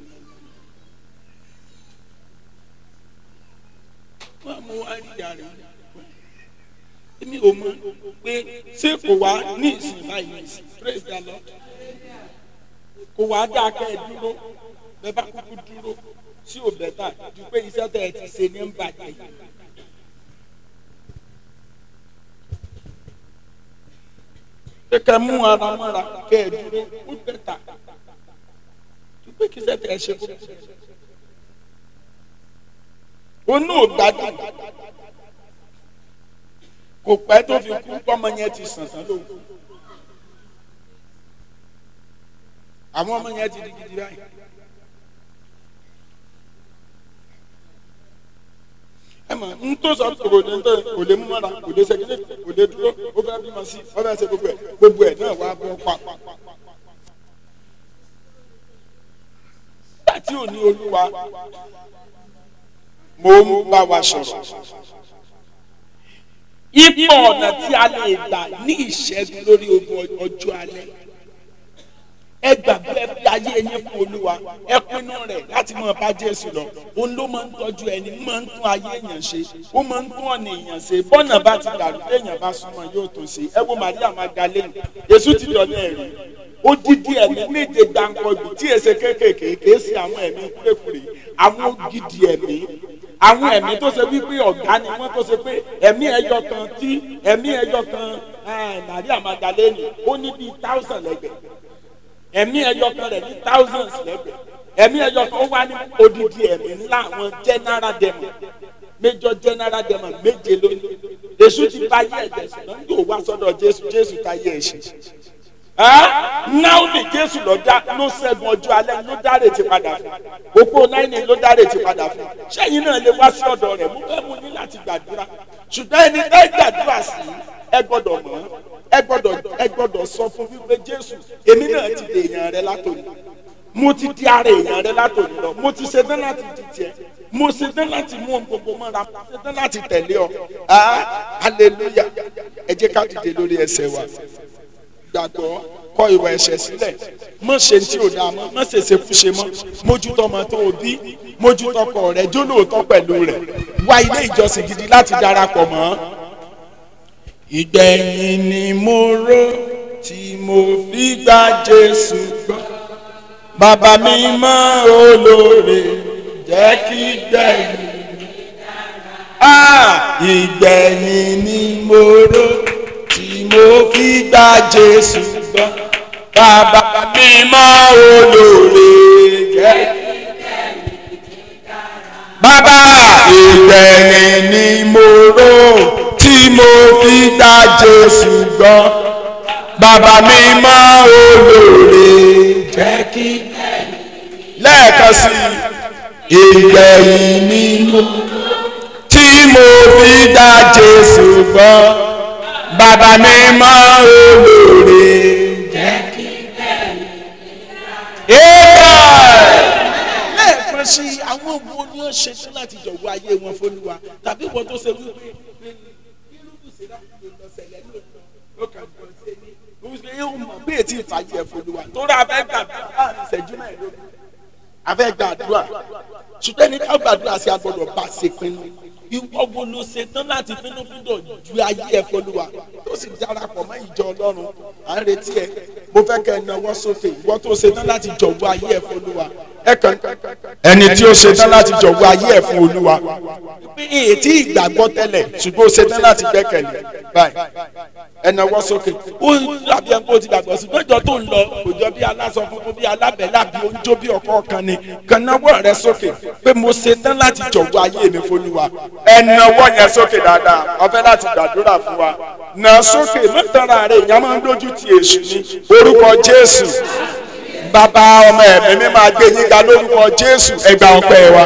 S1: wọ́n á mú wá rí ìyá rẹ̀ èmi ò mọ̀ pé ṣé kò wá ní ìsìn báyìí ní ìsìn praise the lord kò wá dáa kẹ́ ẹ dúró bẹ́ẹ̀ bá kúkú dúró tí ò bẹ́tà ju pé iṣẹ́ tẹ̀ ẹ ti ṣe ní ń bàjẹ́ yìí. kẹ́kẹ́ mú ara mọ́ra kẹ́ ẹ dúró ó bẹ́tà ju pé kí iṣẹ́ tẹ̀ ẹ ṣe kó. onú ò gbádùn kò pẹ́ tó fi kú pọ́mọ yẹn ti sàn tán lóhùn. àwọn ọmọ yẹn ti di gidi báyìí. ẹ mọ̀ n tó sọ kò lè tó kò lè mú mọ́ra kò lè sẹ́kẹ́lẹ́ kò lè dúró ó fẹ́ bímọ sí ó fẹ́ ṣe gbogbo ẹ̀ gbogbo ẹ̀ náà wá bọ́ pa. nígbà tí ò ní olúwa mo ń bá wa sọ̀rọ̀ ipò ọ̀nà tí a lè gbà ní ìṣẹ́gun lórí ogun ọjọ́ alẹ́ ẹ gbàgbé ẹ fi ayé yín fún olúwa ẹ pinnu rẹ̀ láti máa bá jésù lọ òun ló máa ń tọ́jú ẹni máa ń tún ayé èèyàn ṣe ó máa ń tún ọ̀nà èèyàn ṣe bọ́nà bá ti dàrú téèyàn bá súnmọ́ yóò tó ṣe ẹ wo maria magdalene èṣù ti dọ̀lẹ́ ẹ̀rí odidi ẹ̀mí méje gbàǹkọ̀gbì tí èsè kéékèèké kèé sí àwọn ẹ̀mí kúrèkúrè àwọn ògidì ẹ̀mí àwọn ẹ̀mí tó ṣe wípé ọ̀gá ni wọ́n tó ṣe pé ẹ̀mí ẹyọ kan tí ẹ̀mí ẹyọ kan maria magdalene ó ní bíi thousand lẹ́gbẹ̀ẹ́ ẹ̀mí ẹyọ kan rẹ̀ ní thousands lẹ́gbẹ̀ẹ́ ẹ̀mí ẹyọ kan ó wá ní odidi ẹ̀mí ńlá àwọn general demon major general demon méje lónìí èṣù ti bá yẹ ẹ̀jẹ̀ ṣùgbọ́n yóò wá sọ́dọ̀ jésù jésù ká yẹ ẹ̀ṣẹ̀ náà ní jésù ló dá ló ṣẹ́gun ọjọ́ alẹ́ ló dáre ti padà fún òpó náírà ló dáre ti padà fún sẹ́yìn náà lè wá sí ọ̀dọ̀ rẹ̀ mú fẹ́ mu ní láti gbàdúrà ṣùgbọ́n ẹni tẹ́ gbàdúrà sí ẹ gbọ́dọ̀ mọ̀ ẹ gbọ́dọ̀ ẹ gbọ́dọ̀ sọ fún wípé jésù èmi náà ti dè èèyàn rẹ látòní mo ti di ara èèyàn rẹ látòní lọ mo ti ṣetán láti di tiẹ̀ mo ṣetán láti mú ohun gbogbo mọ́ra mo ṣetán láti tẹ̀lé ọ hallelujah ẹ jẹ́ ká dìde lórí ẹsẹ̀ wa gbàgbọ́ kọ ìwà ẹ̀ṣẹ̀ sílẹ̀ mọ̀ ṣe tí ò dáa mọ́ mọ̀ ṣèṣe fúnṣe mọ́ mójútó ọmọ tó o bí mójútó ọkọ rẹ̀ jólóòótọ́ pẹ̀lú rẹ̀ wá ilé ìjọsìn gidi láti darapọ̀ mọ́. ìgbẹ̀yìn ni mo rò tí mo fi gba Jésù gbọ́ bàbá mi mọ́ olóore jẹ́ kí gbẹ̀yìn. ìgbẹ̀yìn ni mo rò tí mo fi gba Jésù gbọ́ bàbá mi mọ́ olóore jẹ́. bàbá ìgbẹ̀yìn ni mo rò tí mo fi gba Jésù gbọ́ bàbá mi mọ́ olóore jẹ́ kí. lẹ́ẹ̀kan sí ìgbẹ̀yìn ni mo tí mo fi gba Jésù gbọ́ bàbá mi mọ́ olóore jẹ́ kí. lẹ́ẹ̀kan sí àwọn wo ni ó ṣe tán láti jọ̀wọ́ ayé wọn fÓlúwa tàbí wọn tó ṣe wípé yóò mọ̀ bí ètí ìfàyè ẹ̀ fÓlúwa tó rà abẹ́ gbàdúrà láàrin ìṣẹ́jú mẹ́ẹ̀ẹ́dógún abẹ́ gbàdúrà ṣùgbọ́n ní ká gbàdúrà sí agbọ́dọ̀ bá ṣe pinnu ìwọ wo ló ṣe tán láti fínúfíndọ̀ ju ayé ẹ̀ fÓlúwa tó sì darapọ̀ mọ́ ìjọ ọlọ́run à ń retí ẹ mo fẹ́ kẹ́ ẹ náwó sókè ìwọ tó ṣe tán láti jọ̀wọ́ ayé ẹ̀ fÓlúwa ẹ kàn ẹni tí ó ṣe tán láti jọ̀wọ́ ayé ẹ̀ fún Olúwa pé èyí tí ìgbàgbọ́ tẹ́lẹ̀ ṣùgbọ́n ó ṣe tán láti gbẹ́kẹ̀lé báyìí ẹ náwó sókè ó dàbí ẹni pé ó ti gbàgbọ́ sí gbẹ́jọ́ tó ń lọ kò jọ bí aláṣọ funfun bí alábẹ́lá bí oúnjẹ bí ọkọ kan ni kàn náwó rẹ sókè pé mo ṣe tán láti jọ̀wọ́ ayé mi fún Olúwa ẹ náwó yẹn sókè dáadáa ó fẹ́ láti gbàdúrà fún wa nà sókè mọ́tàrà rẹ̀ ìyá máa ń dójú ti èṣù ní orúkọ Jésù bàbá ọmọ ẹ̀mí mi máa gbé yín ga lórúkọ Jésù ẹgbà ọpẹ́ wa.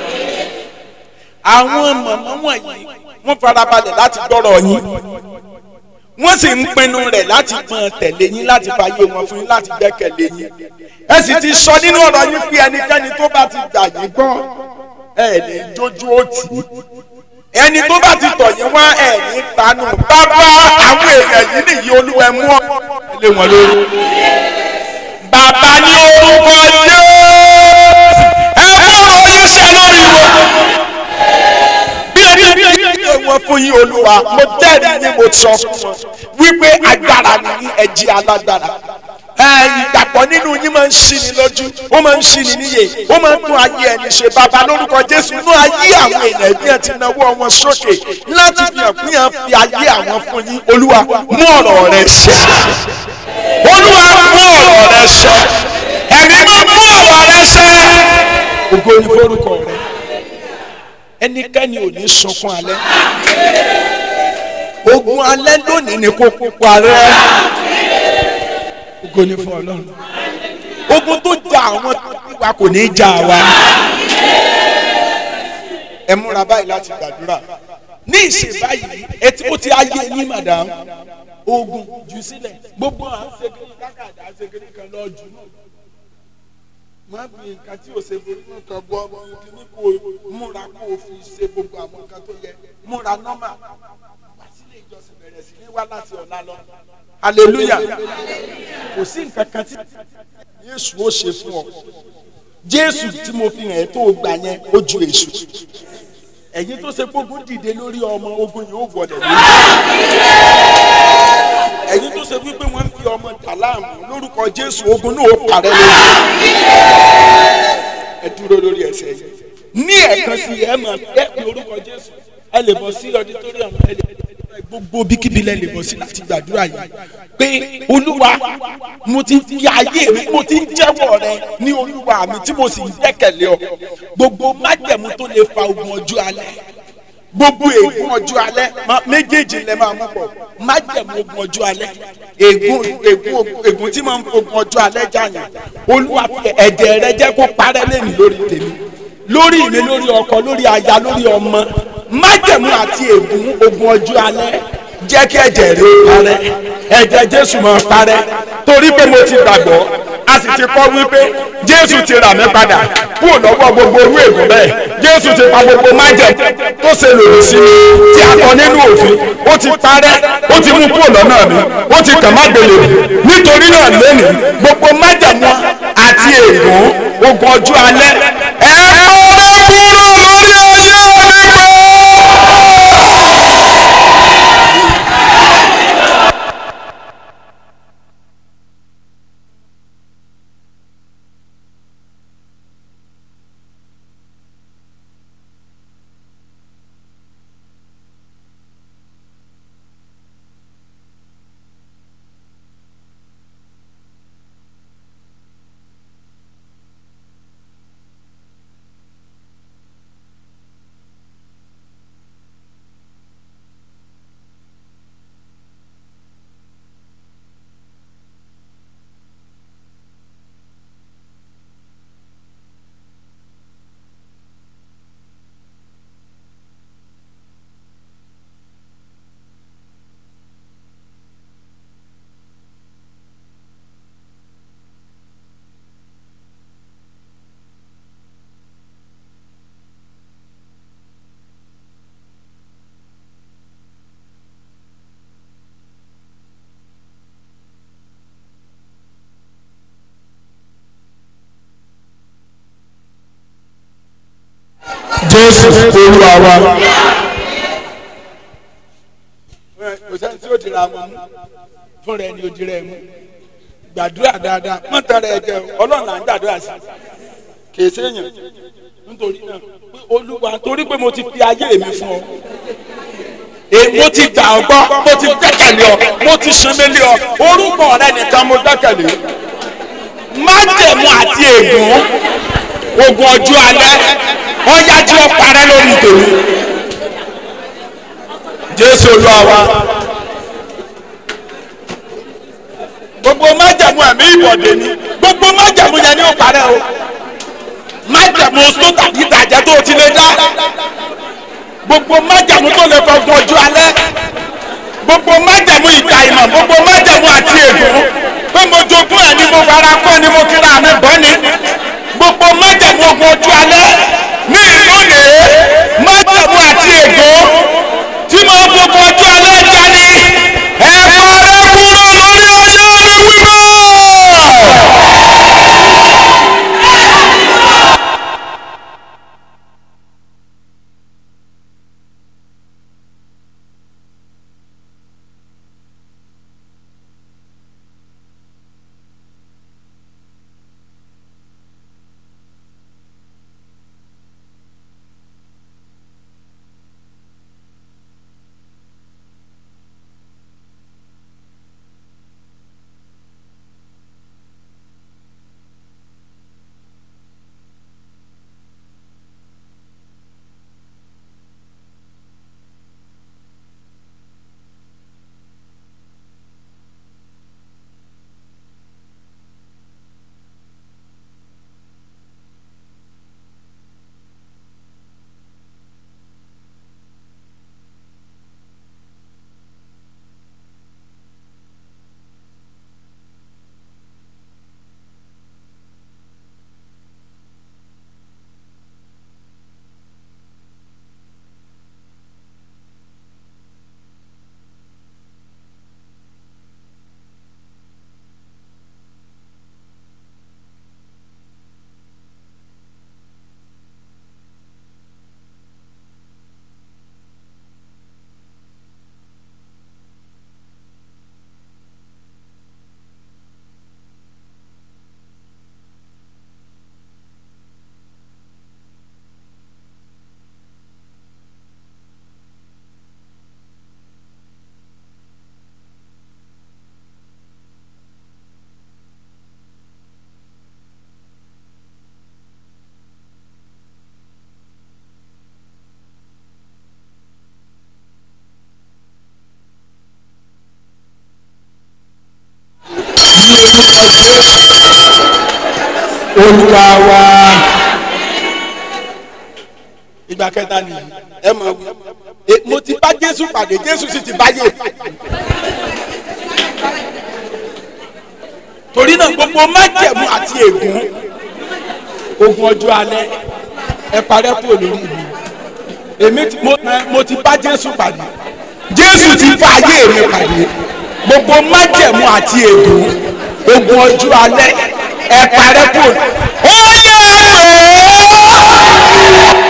S1: àwọn mọ̀mọ́ wọ̀nyí wọ́n farabalẹ̀ láti gbọ́rọ̀ yín wọ́n sì ń pinnu rẹ̀ láti gbọ́n tẹ̀lé yín láti fàyè wọn fún yín láti gbẹ́kẹ̀lé yín ẹ sì ti sọ nínú ọ̀rọ̀ yín pé ẹnikẹ́ni tó bá ti gbà yín gbọ́ ẹ ní jójú ó tì í ẹni tó bá ti tọ̀ yín wá ẹ̀ ní tanú bàbá àwọn èèyàn yìí nìyí olúwa ẹ mú ọ lé wọn lórí bàbá ní orúkọ Jésù ẹ fọwọ́ ẹsẹ̀ lórí wọn. bí ẹni bí ẹni wọn fún yín olúwa mo jẹ́rìí yín mo sọ fún wọn wípé agbára ni ẹ̀jì alágbára ìgbàgbọ́ nínú yín máa ń ṣí ni lójú ó máa ń ṣí ni níyè ó máa ń tún ayé ẹni ṣe bàbá lórúkọ Jésù inú ayé àwọn èèyàn bí ẹ ti náwó wọn sókè láti fi hàn pín hàn fi ayé àwọn fún yín olúwa mú ọ̀rọ̀ rẹ ṣẹ olúwa mú ọ̀rọ̀ rẹ ṣẹ ẹ̀mí máa mú ọ̀rọ̀ rẹ ṣẹ ògo ni forúkọ rẹ ẹnikẹ́ni ò ní sunkún alẹ́ ogun alẹ́ lónìí ni kò parẹ́ ògo ni fún ọlọ́run ogun tó jà àwọn tó ti wa kò ní jà wa ẹ múra báyìí láti gbàdúrà ní ìsìn báyìí ẹ tí ó ti ayé yín madam oògùn jù sílẹ̀ gbogbo à ń segin kákàdá segin kan lọ jù má bí nǹkan tí o ṣe borí mú kan gbọ́ kíní kó o múra kó o fi ṣe gbogbo àwọn nǹkan tó yẹ múra nọ́mà wá sílé ìjọsìn bẹ̀rẹ̀ sí ní wá láti ọ̀la lọ hallelujah kò sí nǹkan kan tí Jésù ó ṣe fún ọ Jésù tí mo fi hàn ẹ́ tó o gbà yẹn ó ju èṣù ẹ̀yin tó ṣe gbógun dìde lórí ọmọ ogun yìí ó gbọ́dọ̀ lórí ẹ̀yin tó ṣe wípé wọ́n ń fi ọmọ dà láàmú lórúkọ Jésù ogun náà ó parẹ́ lórí ẹ dúró lórí ẹsẹ̀ yìí ní ẹ̀kan sí ẹ máa ẹ pe orúkọ Jésù ẹ lè bọ́ sí auditorium ẹ lè gbogbo bíkíbi lẹ lè bọ́ sí láti gbàdúrà yìí pé olúwa mo ti fi ayé mi mo ti ń jẹ́wọ́ rẹ ní olúwa mi tí mo sì ń gbẹ́kẹ̀lé ọ gbogbo májẹ̀mú tó lè fa ogun ọjọ́ alẹ́ gbogbo ègún ọjọ́ alẹ́ méjèèjì lẹ máa mú pọ̀ májẹ̀mú ogun ọjọ́ alẹ́ ègún ègún ègún tí máa ń ogun ọjọ́ alẹ́ jàyàn olúwa fi ẹ̀jẹ̀ rẹ jẹ́ kó parẹ́ lẹ́nu lórí tèmi lórí mi lórí ọkọ lórí aya lórí ọmọ májẹ̀mú àti ègún ogun ọjọ́ alẹ́ jẹ́ kí ẹ̀jẹ̀ rẹ parẹ́ ẹ̀jẹ̀ jésù máa parẹ́ torí pé mo ti gbàgbọ́ a sì ti kọ́ wípé jésù ti rà mí padà kúrò lọ́wọ́ gbogbo orú ègún bẹ́ẹ̀ jésù ti pa gbogbo májẹ̀mú tó ṣe lòdì sí mi tí a kọ nínú òfin ó ti parẹ́ ó ti mú kúrò lọ́nà mi ó ti kàn má gbélé mi nítorí náà lónìí gbogbo májẹ̀mú àti ègún ogun ọjọ́ alẹ́ ẹ kúrò kúrò lórí ayé mi gbọ́. jésù olúwa wa. kò sẹ́ni tí ó dira wọn mú fún rẹ ni ó dira ẹ mú gbàdúrà dáadáa má tara ẹ jẹ ọlọ́run là ń gbàdúrà sí kì í séèyàn nítorí náà olúwa torí pé mo ti fi ayé mi fún ọ mo ti gbà ọ gbọ́ mo ti gbẹ́kẹ̀lé ọ mo ti sẹ́mẹ́lé ọ orúkọ rẹ nìkan mo gbẹ́kẹ̀lé májẹ̀mú àti ègún ogun ọjọ́ alẹ́ ọ̀yá tí ó parẹ́ lórí tèmi jésù olúwa wa gbogbo májẹ̀mú ẹ̀mí ìbọ̀dé ni gbogbo májẹ̀mú yẹn ni ó parẹ́ o májẹ̀mú tó tàbí ìtàjẹ́ tó ti lè dá gbogbo májẹ̀mú tó lè fọgbọ́n ọjọ́ alẹ́ gbogbo májẹ̀mú ìgbà ìmọ̀ gbogbo májẹ̀mú àti ègún pé mo jogún ẹ̀ ni mo fara kọ́ ni mo kíra mi bọ́ ni gbogbo májẹ̀mú ogun ojú alẹ́ ní ìlónìí májẹ̀mú àti ègún tí máa ń gbogbo ojú alẹ́ dání ẹ parẹ́ kúrò lórí ayé mi wíwọ́. olúwa wa ìgbà kẹta nìyí ẹ mọ̀ wí E, mo ti bá jésù pàdé jésù sì ti báyé torí náà gbogbo májẹ̀mú àti ègún ogun ọjọ́ alẹ́ ẹ parẹ́ kúrò lórí mi èmi ti mo, mo ti bá jésù pàdé jésù ti bá ayé mi pàdé gbogbo májẹ̀mú àti ègún ogun ọjọ́ alẹ́ ẹ parẹ́ kúrò ó yẹ kó.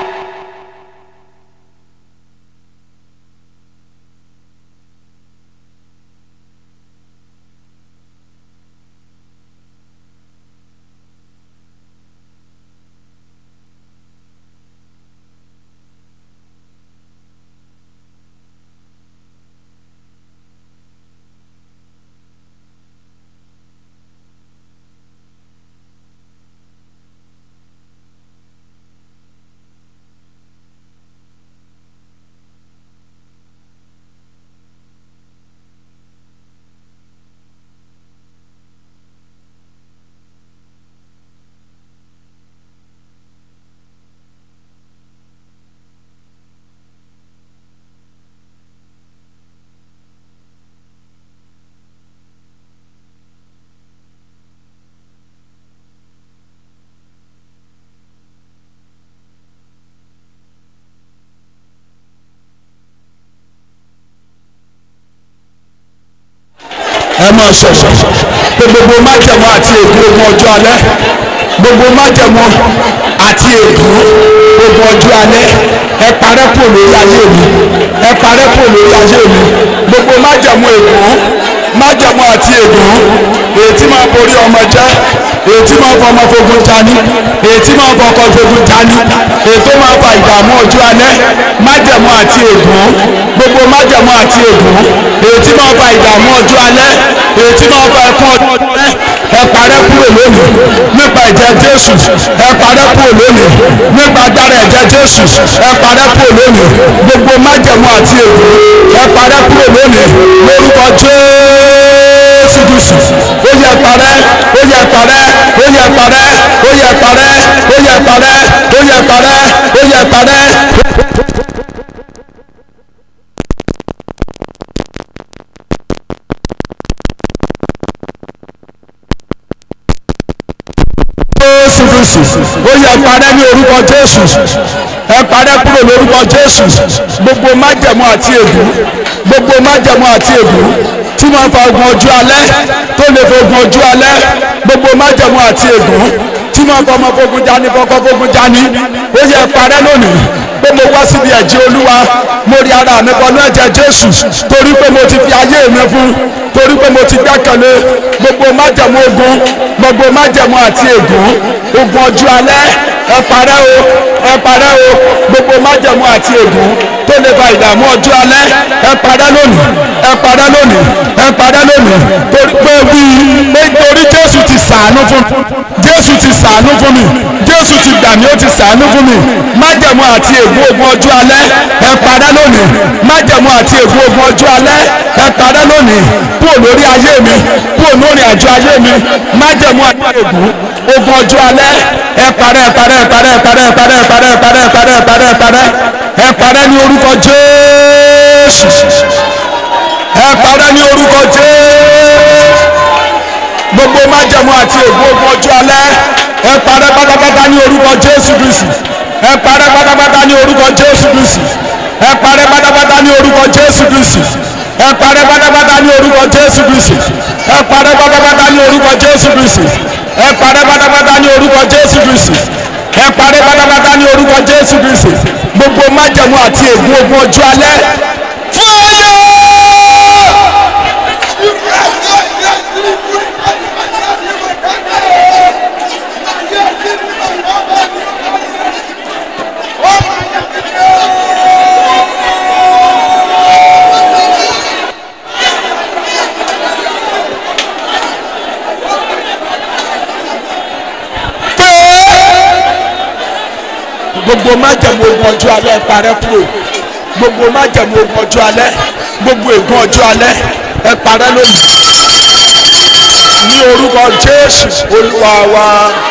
S2: ẹ máa sọ̀sọ̀ pé gbogbo májẹ̀mú àti ègún ogun ọjọ́ alẹ́ gbogbo májẹ̀mú àti ègún ogun ọjọ́ alẹ́ ẹ parẹ́ kò lórí ayé mi ẹ parẹ́ kò lórí ayé mi gbogbo májẹ̀mú ègún májẹ̀mú àti ègún èyí tí máa borí ọmọ jẹ́ èyí tí máa fọmọ fogun jani èyí tí máa fọkọ fogun jani èyí tó máa fa ìdààmú ọjọ́ alẹ́ májẹ̀mú àti ègún gbogbo májẹ̀mú àti ègún èyí tí máa fa ìdààmú ọjọ́ alẹ́ èyí tí máa fa ẹkún ọjọ́ alẹ́ ẹ parẹ́ kúrò lónìí nípa ẹ̀jẹ̀ Jésù ẹ parẹ́ kúrò lónìí nípa agbára ẹ̀jẹ̀ Jésù ẹ parẹ́ kúrò lónìí gbogbo májẹ̀mú àti ègún ẹ parẹ́ kúrò lónìí lórúkọ Jésù Kristi ó yẹ parẹ́ ó yẹ parẹ́ ó yẹ parẹ́ ó yẹ parẹ́ ó yẹ parẹ́ ó yẹ parẹ́ ó yẹ parẹ́. jésù kristu ó yẹ parẹ́ ní orúkọ jésù ẹ parẹ́ kúrò lórúkọ jésù gbogbo májẹ̀mú àti ègún gbogbo májẹ̀mú àti ègún tí wọ́n fa ogun ọjọ́ alẹ́ tó lè fa ogun ọjọ́ alẹ́ gbogbo májẹ̀mú àti ègún tí wọ́n fa ọmọ fogun jani kọ́kọ́ fogun jani ó yẹ parẹ́ lónìí pé mo wá síbi ẹ̀jẹ̀ olúwa mo rí ara mi bọnú ẹ̀jẹ̀ jésù torí pé mo ti fi ayé mi fún torí pé mo ti gbẹ́kẹ̀lé gbogbo májẹ̀mú ogun gbogbo májẹ̀mú àti ègún ogun ọjọ́ alẹ́ ẹ parẹ́ o ẹ parẹ́ o gbogbo májẹ̀mú àti ègún tó lè fa ìdààmú ọjọ́ alẹ́ ẹ parẹ́ lónìí ẹ parẹ́ lónìí ẹ parẹ́ lónìí torí pé wí pé torí jésù ti ṣàánú fún mi jésù ti ṣàánú fún mi jésù ti gbà mí ó ti ṣàánú fún mi májẹ̀mú àti ègún ogun ọjọ́ alẹ́ ẹ parẹ́ lónìí májẹ̀mú àti ègún ogun ọjọ́ alẹ́ ẹ parẹ́ lónìí kúrò lórí ayé mi kúrò lórí àjọ ayé mi májẹ̀mú àti ègún ogun ọjọ́ alẹ́ ẹ parẹ́ ẹ parẹ́ ẹ parẹ́ ẹ parẹ́ ẹ parẹ́ ẹ parẹ́ ẹ parẹ́ ẹ parẹ́ ẹ parẹ́ ẹ parẹ́ ẹ parẹ́ ní orúkọ jésù ẹ parẹ́ ní orúkọ jésù gbogbo májẹ̀mú àti ègún ogun ọjọ́ alẹ́ ẹ parẹ́ pátápátá ní orúkọ jésù kristi ẹ parẹ́ pátápátá ní orúkọ jésù kristi ẹ parẹ́ pátápátá ní orúkọ jésù kristi ẹ parẹ́ pátápátá ní orúkọ jésù kristi ẹ parẹ́ pátápátá ní orúkọ jésù kristi ẹ parẹ́ pátápátá ní orúkọ jésù kristi ẹ parẹ́ pátápátá ní orúkọ jésù kristi gbogbo májẹ̀mú àti ègún ogun ọjọ́ alẹ́ gbogbo májẹ̀mú ogun ọjọ́ alẹ́ ẹ parẹ́ kúrò gbogbo májẹ̀mú ogun ọjọ́ alẹ́ gbogbo ègún ọjọ́ alẹ́ ẹ parẹ́ lónìí ní orúkọ jésù olúwa wa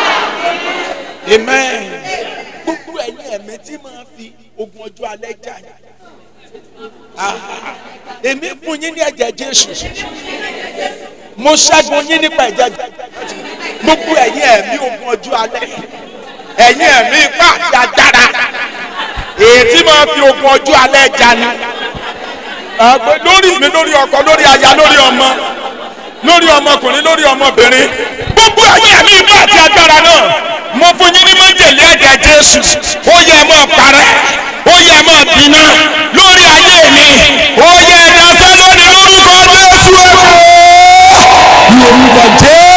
S1: amen. gbogbo ẹ̀yin ẹ̀mí tí máa fi ogun ọjọ́ alẹ́ jà yín. Ah, èmi fún yín ní ẹ̀jẹ̀ jésù mo ṣẹ́gun yín nípa ẹ̀jẹ̀ jésù gbogbo ẹ̀yin ẹ̀mí ogun ọjọ́ alẹ́ ẹ̀yin ẹ̀mí ipá àti agbára èyí tí máa fi ogun ọjọ́ alẹ́ jà ni àgbẹ̀ lórí mi lórí ọkọ lórí aya lórí ọmọ lórí ọmọkùnrin lórí ọmọbìnrin gbogbo ẹ̀yin ẹ̀mí ipá àti agbára náà mo fún yín ní májèlé ẹ̀jẹ̀ jésù ó yẹ ẹ máa parẹ́ ó yẹ ẹ máa gbiná lórí ayé mi ó yẹ ẹ dáṣẹ́ lórí lórúkọ jésù ẹ̀kọ́.
S2: ní orúkọ jésù.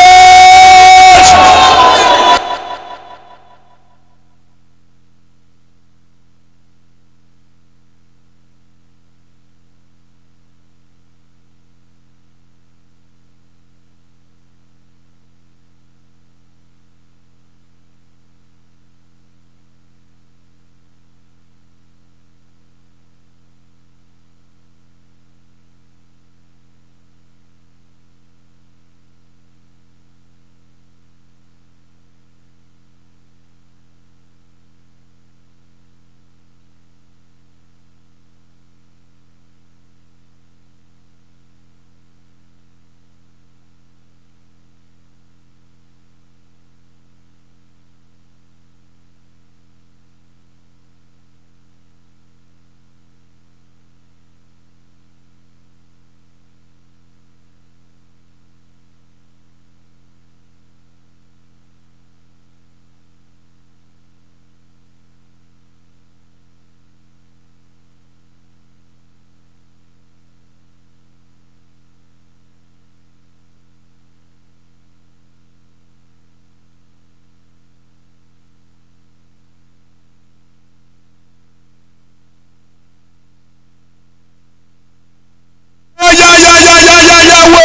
S2: yáyáyáyáyáwó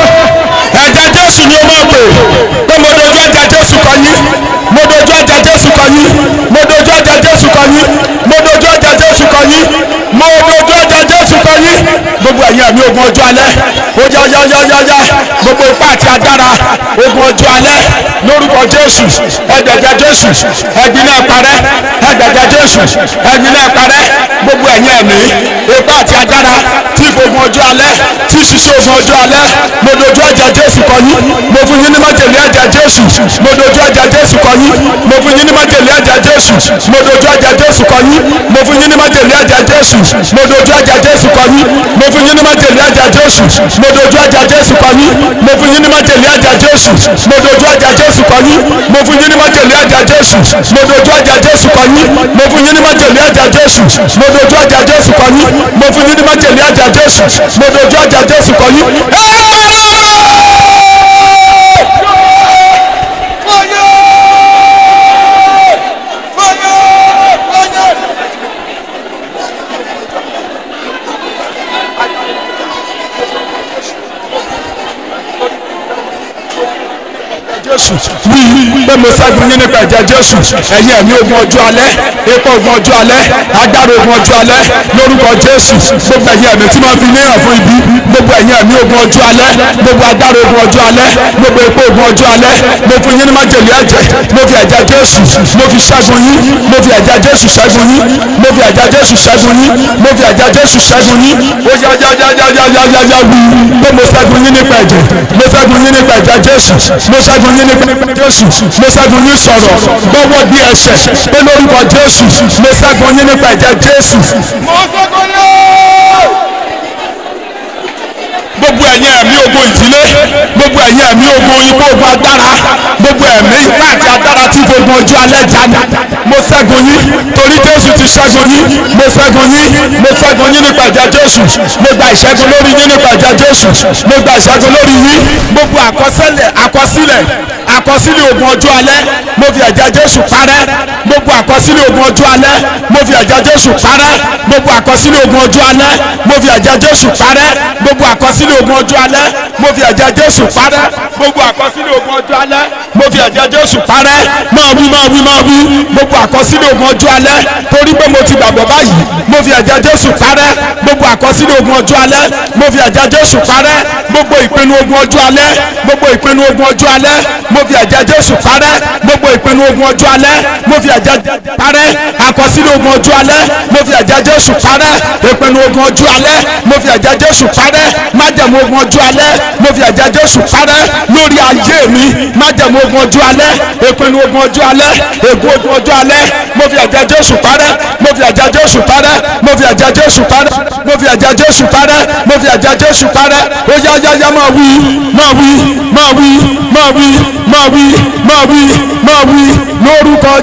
S2: ẹ̀jẹ̀ jésù ni ó máa pè pé mo dojú ẹ̀jẹ̀ jésù kọ yín mo dojú ẹ̀jẹ̀ jésù kọ yín mo dojú ẹ̀jẹ̀ jésù kọ yín mo dojú ẹ̀jẹ̀ jésù kọ yín mo dojú ẹ̀jẹ̀ jésù kọ yín gbogbo ẹ̀yin ẹ̀mí ogun ọjọ́ alẹ́ ó yá yá yá yá yá gbogbo ipá àti agbára ogun ọjọ́ alẹ́ lórúkọ jésù ẹ̀jẹ̀jẹ̀ jésù ẹ̀gbin náà parẹ́ ẹ̀jẹ̀jẹ̀ jésù ẹ̀gbin náà parẹ́ gbogbo ẹ̀yin ẹ̀mí ipá àti agbára tí ìfogun ọjọ́ alẹ́ tí ṣiṣẹ́ ogun ọjọ́ alẹ́ mo dojú ẹ̀jẹ̀ jésù kọ yín mo fún yín ní májèlé ẹ̀jẹ̀ jésù mo dojú ẹ̀jẹ̀ jésù kọ yín mo fún yín ní májèlé ẹ̀jẹ̀ jésù mo dojú ẹ̀jẹ̀ jésù kọ yín mo fún yín ní májèlé ẹ̀jẹ̀ jésù mo dojú ẹ̀jẹ̀ jésù kọ yín mo fún yín ní májèlé ẹ̀jẹ̀ jésù mo dojú ẹ̀jẹ̀ jésù kọ yín mo fún yín ní májèlé ẹ̀jẹ̀ jésù mo dojú ẹ̀jẹ̀ jésù kọ yín mo fún yín ní májèlé ẹ̀jẹ̀ jésù mo dojú ẹ̀jẹ̀ jésù kọ yín mo fún yín ní májèlé ẹ̀jẹ̀ jésù mo dojú ẹ̀jẹ̀ jésù kọ yín mo fún yín ní májèlé ẹ̀jẹ̀ jésù mo dojú ẹ̀jẹ̀ jésù kọ yín. jésù wí pé mo ṣẹ́gun yín nípa ẹ̀jẹ̀ jésù ẹ̀yin ẹ̀mí ogun ọjọ́ alẹ́ epo ogun ọjọ́ alẹ́ agbára ogun ọjọ́ alẹ́ lórúkọ jésù gbogbo ẹ̀yin ẹ̀mí tí wọ́n fi níyàn fún ibi gbogbo ẹ̀yin ẹ̀mí ogun ọjọ́ alẹ́ gbogbo agbára ogun ọjọ́ alẹ́ gbogbo epo ogun ọjọ́ alẹ́ mo fún yín ní májèlé ẹ̀jẹ̀ mo fi ẹ̀jẹ̀ jésù mo fi ṣẹ́gun yín mo fi ẹ̀jẹ̀ jésù ṣẹ́gun yín mo fi ẹ̀jẹ̀ jésù ṣẹ́gun yín mo fi ẹ̀jẹ̀ jésù ṣẹ́gun yín ó yá yá yá yá yá yá yá yá wí pé mo ṣẹ́gun yín nípa ẹ̀jẹ̀ mo ṣẹ́gun yín nípa ẹ̀jẹ̀ jésù mo ṣẹ́gun yín nípa jésù mo ṣẹ́gun yín sọ̀rọ̀ gbọ́wọ́ bí ẹsẹ̀ pé lórúkọ jésù mo ṣẹ́gun yín nípa ẹ̀jẹ̀ jésù. gbogbo ẹ̀yin ẹ̀mí ogun ìdílé gbogbo ẹ̀yin ẹ̀mí ogun ikú ogun agbára gbogbo ẹ̀mí ipá àti agbára tí gbogbo ojú alẹ́ dání mo ṣẹ́gun yín torí jésù ti ṣẹ́gun yín mo ṣẹ́gun yín mo ṣẹ́gun yín nípa ẹ̀jẹ̀ jésù mo gba ìṣẹ́gun lórí yín nípa ẹ̀jẹ̀ jésù mo gba ìṣẹ́gun lórí yín gbogbo àkọsílẹ̀ àkọsílẹ̀ àkọsílẹ̀ ogun ọjọ́ alẹ́ mo fi ẹ̀jẹ̀ jésù parẹ́ gbogbo àkọsílẹ̀ ogun ọjọ́ alẹ́ mo fi fi ẹ̀jẹ̀ jésù parẹ́ gbogbo àkọsílẹ̀ ogun ọjọ́ alẹ́ mo fi ẹ̀jẹ̀ jésù parẹ́ gbogbo àkọsílẹ̀ ogun ọjọ́ alẹ́ mo fi ẹ̀jẹ̀ jésù parẹ́ gbogbo àkọsílẹ̀ ogun ọjọ́ alẹ́ mo fi ẹ̀jẹ̀ jésù parẹ́ máa wí máa wí máa wí gbogbo àkọsílẹ̀ ogun ọjọ́ alẹ́ torí pé mo ti gbàgbọ́ báyìí mo fi ẹ̀jẹ̀ jésù parẹ́ gbogbo àkọsílẹ̀ ogun ọjọ́ alẹ́ mo fi ẹ̀jẹ̀ jésù parẹ́ gbogbo ìpinnu ogun ọjọ́ alẹ́ gbogbo ìpinnu ogun ọjọ́ alẹ́ mo fi ẹ̀jẹ̀ jésù parẹ́ gbogbo ìpinnu ogun ọjọ́ alẹ́ mo fi ẹ̀jẹ̀ parẹ́ àkọsílẹ̀ ogun ọjọ́ alẹ́ mo fi ẹ̀jẹ̀ jésù parẹ́ ìpinnu ogun ọjọ́ alẹ́ mo fi ẹ̀jẹ̀ jésù parẹ́ májẹ̀mú ogun ọjọ́ alẹ́ mo fi ẹ̀jẹ̀ jésù parẹ́ lórí ayé mi májẹ̀mú ogun ọjọ́ alẹ́ ìpinnu ogun ọjọ́ alẹ́ ègún ogun ọjọ́ alẹ́ mo fi ẹ̀jẹ̀ jésù parẹ́ mo fi ẹ̀jẹ̀ jésù parẹ́ mo fi ẹ̀jẹ̀ jésù parẹ́ mo fi ẹ̀jẹ̀ jésù parẹ́ mo fi ẹ̀jẹ̀ jésù parẹ́ ó yá yá yá máa wí máa wí máa wí máa wí máa wí máa wí máa wí lórúkọ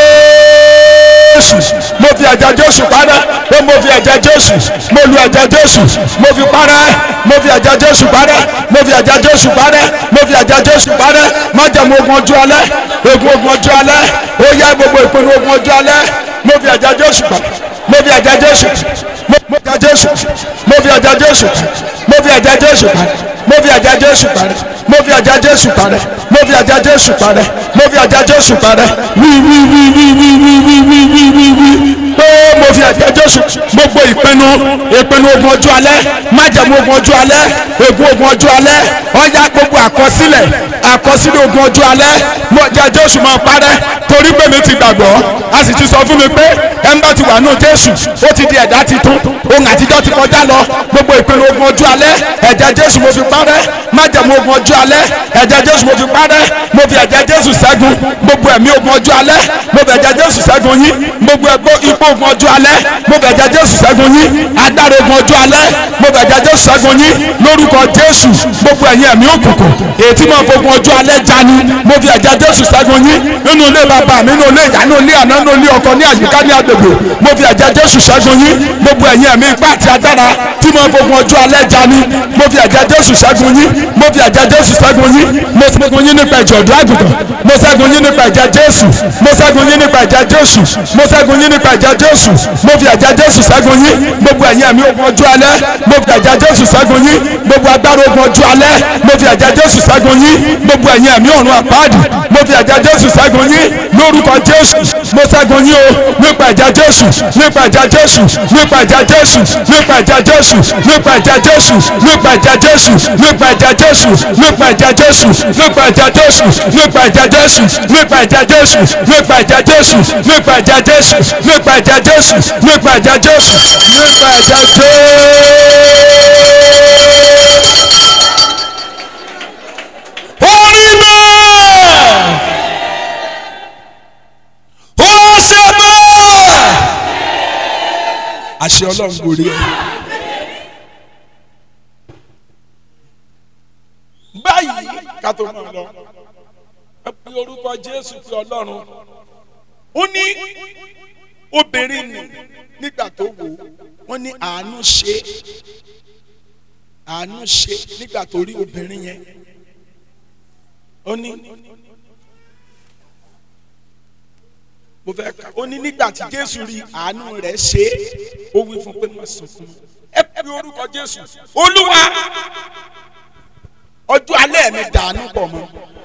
S2: jésù mo fi ẹ̀jẹ̀ jésù parẹ́ ó mo fi ẹ̀jẹ̀ jésù mo lu ẹ̀jẹ̀ jésù mo fi parẹ́ mo fi ẹ̀jẹ̀ jésù parẹ́ mo fi ẹ̀jẹ̀ jésù parẹ́ mo fi ẹ̀jẹ̀ jésù parẹ́ májẹ̀mú ogun ọjọ́ alẹ́ ogun ogun ọjọ́ alẹ́ ó yá gbogbo ìpinnu ogun ọjọ́ alẹ́ mo fi ẹ̀jẹ̀ jésù parẹ́ mo fi ẹ̀jẹ̀ jésù mo fi ẹ̀jẹ̀ jésù mo fi ẹ̀jẹ̀ jésù mo fi ẹ̀jẹ̀ jésù parẹ́ mo fi ẹ̀jẹ̀ jésù parẹ́ mo fi ẹ̀jẹ̀ jésù parẹ́ mo fi ẹ̀jẹ̀ jésù parẹ́ mo fi ẹ̀jẹ̀ jésù parẹ́ wí wí wí wí wí wí wí wí wí wí wí pé mo fi ẹ̀jẹ̀ jésù gbogbo ìpinnu ìpinnu ogun ọjọ́ alẹ́ májẹ̀mú ogun ọjọ́ alẹ́ ogun ogun ọjọ́ alẹ́ ọ̀yá gbogbo àkọsílẹ̀ àkọsílẹ̀ ogun ọjọ́ alẹ́ mo ẹ̀jẹ̀ jésù máa parẹ́ torí pé mi ti gbàgbọ́ a sì ti sọ fún mi pé ẹ̀ ń bá ti wà nù jésù ó ti di ẹ̀dá titun ohun àtijọ́ ti kọjá lọ gbogbo ìpinnu ogun ọjọ́ alẹ́ ẹ̀jẹ̀ jésù mo fi parẹ́ májẹ̀mú ogun ọjọ́ alẹ́ ẹ̀jẹ̀ jésù mo fi parẹ́ mo fi ẹ̀jẹ̀ jésù ṣẹ́gun gbogbo ẹ̀mí ogun ọjọ́ alẹ́ mo fi ẹ̀jẹ̀ jésù ṣẹ́gun yín gbogbo ẹ̀gbọ́ ipò ogun ọjọ́ alẹ́ mo fi ẹ̀jẹ̀ jésù ṣẹ́gun yín agbára ogun ọjọ́ alẹ́ mo fi ẹ̀jẹ̀ jésù ṣẹ́gun yín lórúkọ jésù gbogbo ẹ̀yin ẹ̀mí òkùnkùn èyí tí mo fi ogun ọjọ́ alẹ́ jani mo fi ẹ̀jẹ̀ jésù ṣẹ́gun yín nínú ilé bàbá mi nínú ilé ìyá nínú ilé àná nínú ilé ọkọ ní àyíká ní agbègbè mo fi ẹ̀jẹ̀ jésù ṣẹ́gun yín gbogbo ẹ̀yin ẹ̀mí ipá àti agbára tí mo fi ogun ọjọ́ alẹ́ jani mo fi ẹ̀jẹ̀ jésù ṣẹ́gun yín mo fi ẹ̀jẹ̀ jésù ṣẹ́gun yín mo ṣẹ́gun yín nípa ẹ̀jẹ̀ ọ̀dọ́ àgùntàn mo ṣẹ́gun yín nípa ẹ̀jẹ̀ jésù mo ṣẹ́gun yín nípa ẹ̀jẹ̀ jésù mo ṣẹ́gun yín nípa ẹ̀jẹ̀ jésù mo fi ẹ̀jẹ̀ jésù ṣẹ́gun yín gbogbo ẹ̀yin ẹ̀mí ogun ọjọ́ alẹ́ mo fi ẹ̀jẹ̀ jésù ṣẹ́gun yín gbogbo agbára ogun ọjọ́ alẹ́ mo fi ẹ̀jẹ̀ jésù ṣẹ́gun yín gbogbo ẹ̀yin ẹ̀mí ọ̀run àpáàdì mo fi ẹ̀jẹ̀ jésù ṣẹ́gun yín lórúkọ jésù mo ṣẹ́gun yín o nípa ẹ̀jẹ̀ jésù nípa ẹ̀jẹ̀ jésù nípa ẹ̀jẹ̀ jésù nípa ẹ̀jẹ̀ jésù nípa ẹ̀jẹ̀ jésù nípa ẹ̀jẹ̀ jésù nípa ẹ̀jẹ̀ jésù nípa ẹ̀jẹ̀ jésù nípa ẹ̀jẹ̀ jésù nípa ẹ̀jẹ̀ jésù nípa ẹ̀jẹ̀ jésù nípa ẹ̀jẹ̀ jésù nípa ẹ̀jẹ̀ jésù nípa ẹ̀jẹ̀ jésù nípa ẹ̀jẹ̀ jésù nípa ẹ̀jẹ̀ jésù. orí bẹ́ẹ̀ ó ṣe bẹ́ẹ̀ àṣẹ ọlọ́run gorí ẹ. báyìí ká tó máa lọ ẹ pe orúkọ jésù pé ọlọ́run ó ní obìnrin nì nígbà tó wò ó wọ́n ní àánú ṣe àánú ṣe nígbà tó rí obìnrin yẹn ó ní mo fẹ́ ká ó ní nígbà tí jésù rí àánú rẹ̀ ṣe ó wí fún pé má sunkún ẹ pe orúkọ jésù olúwa ọjọ́ alẹ́ mi dànù pọ̀ mọ́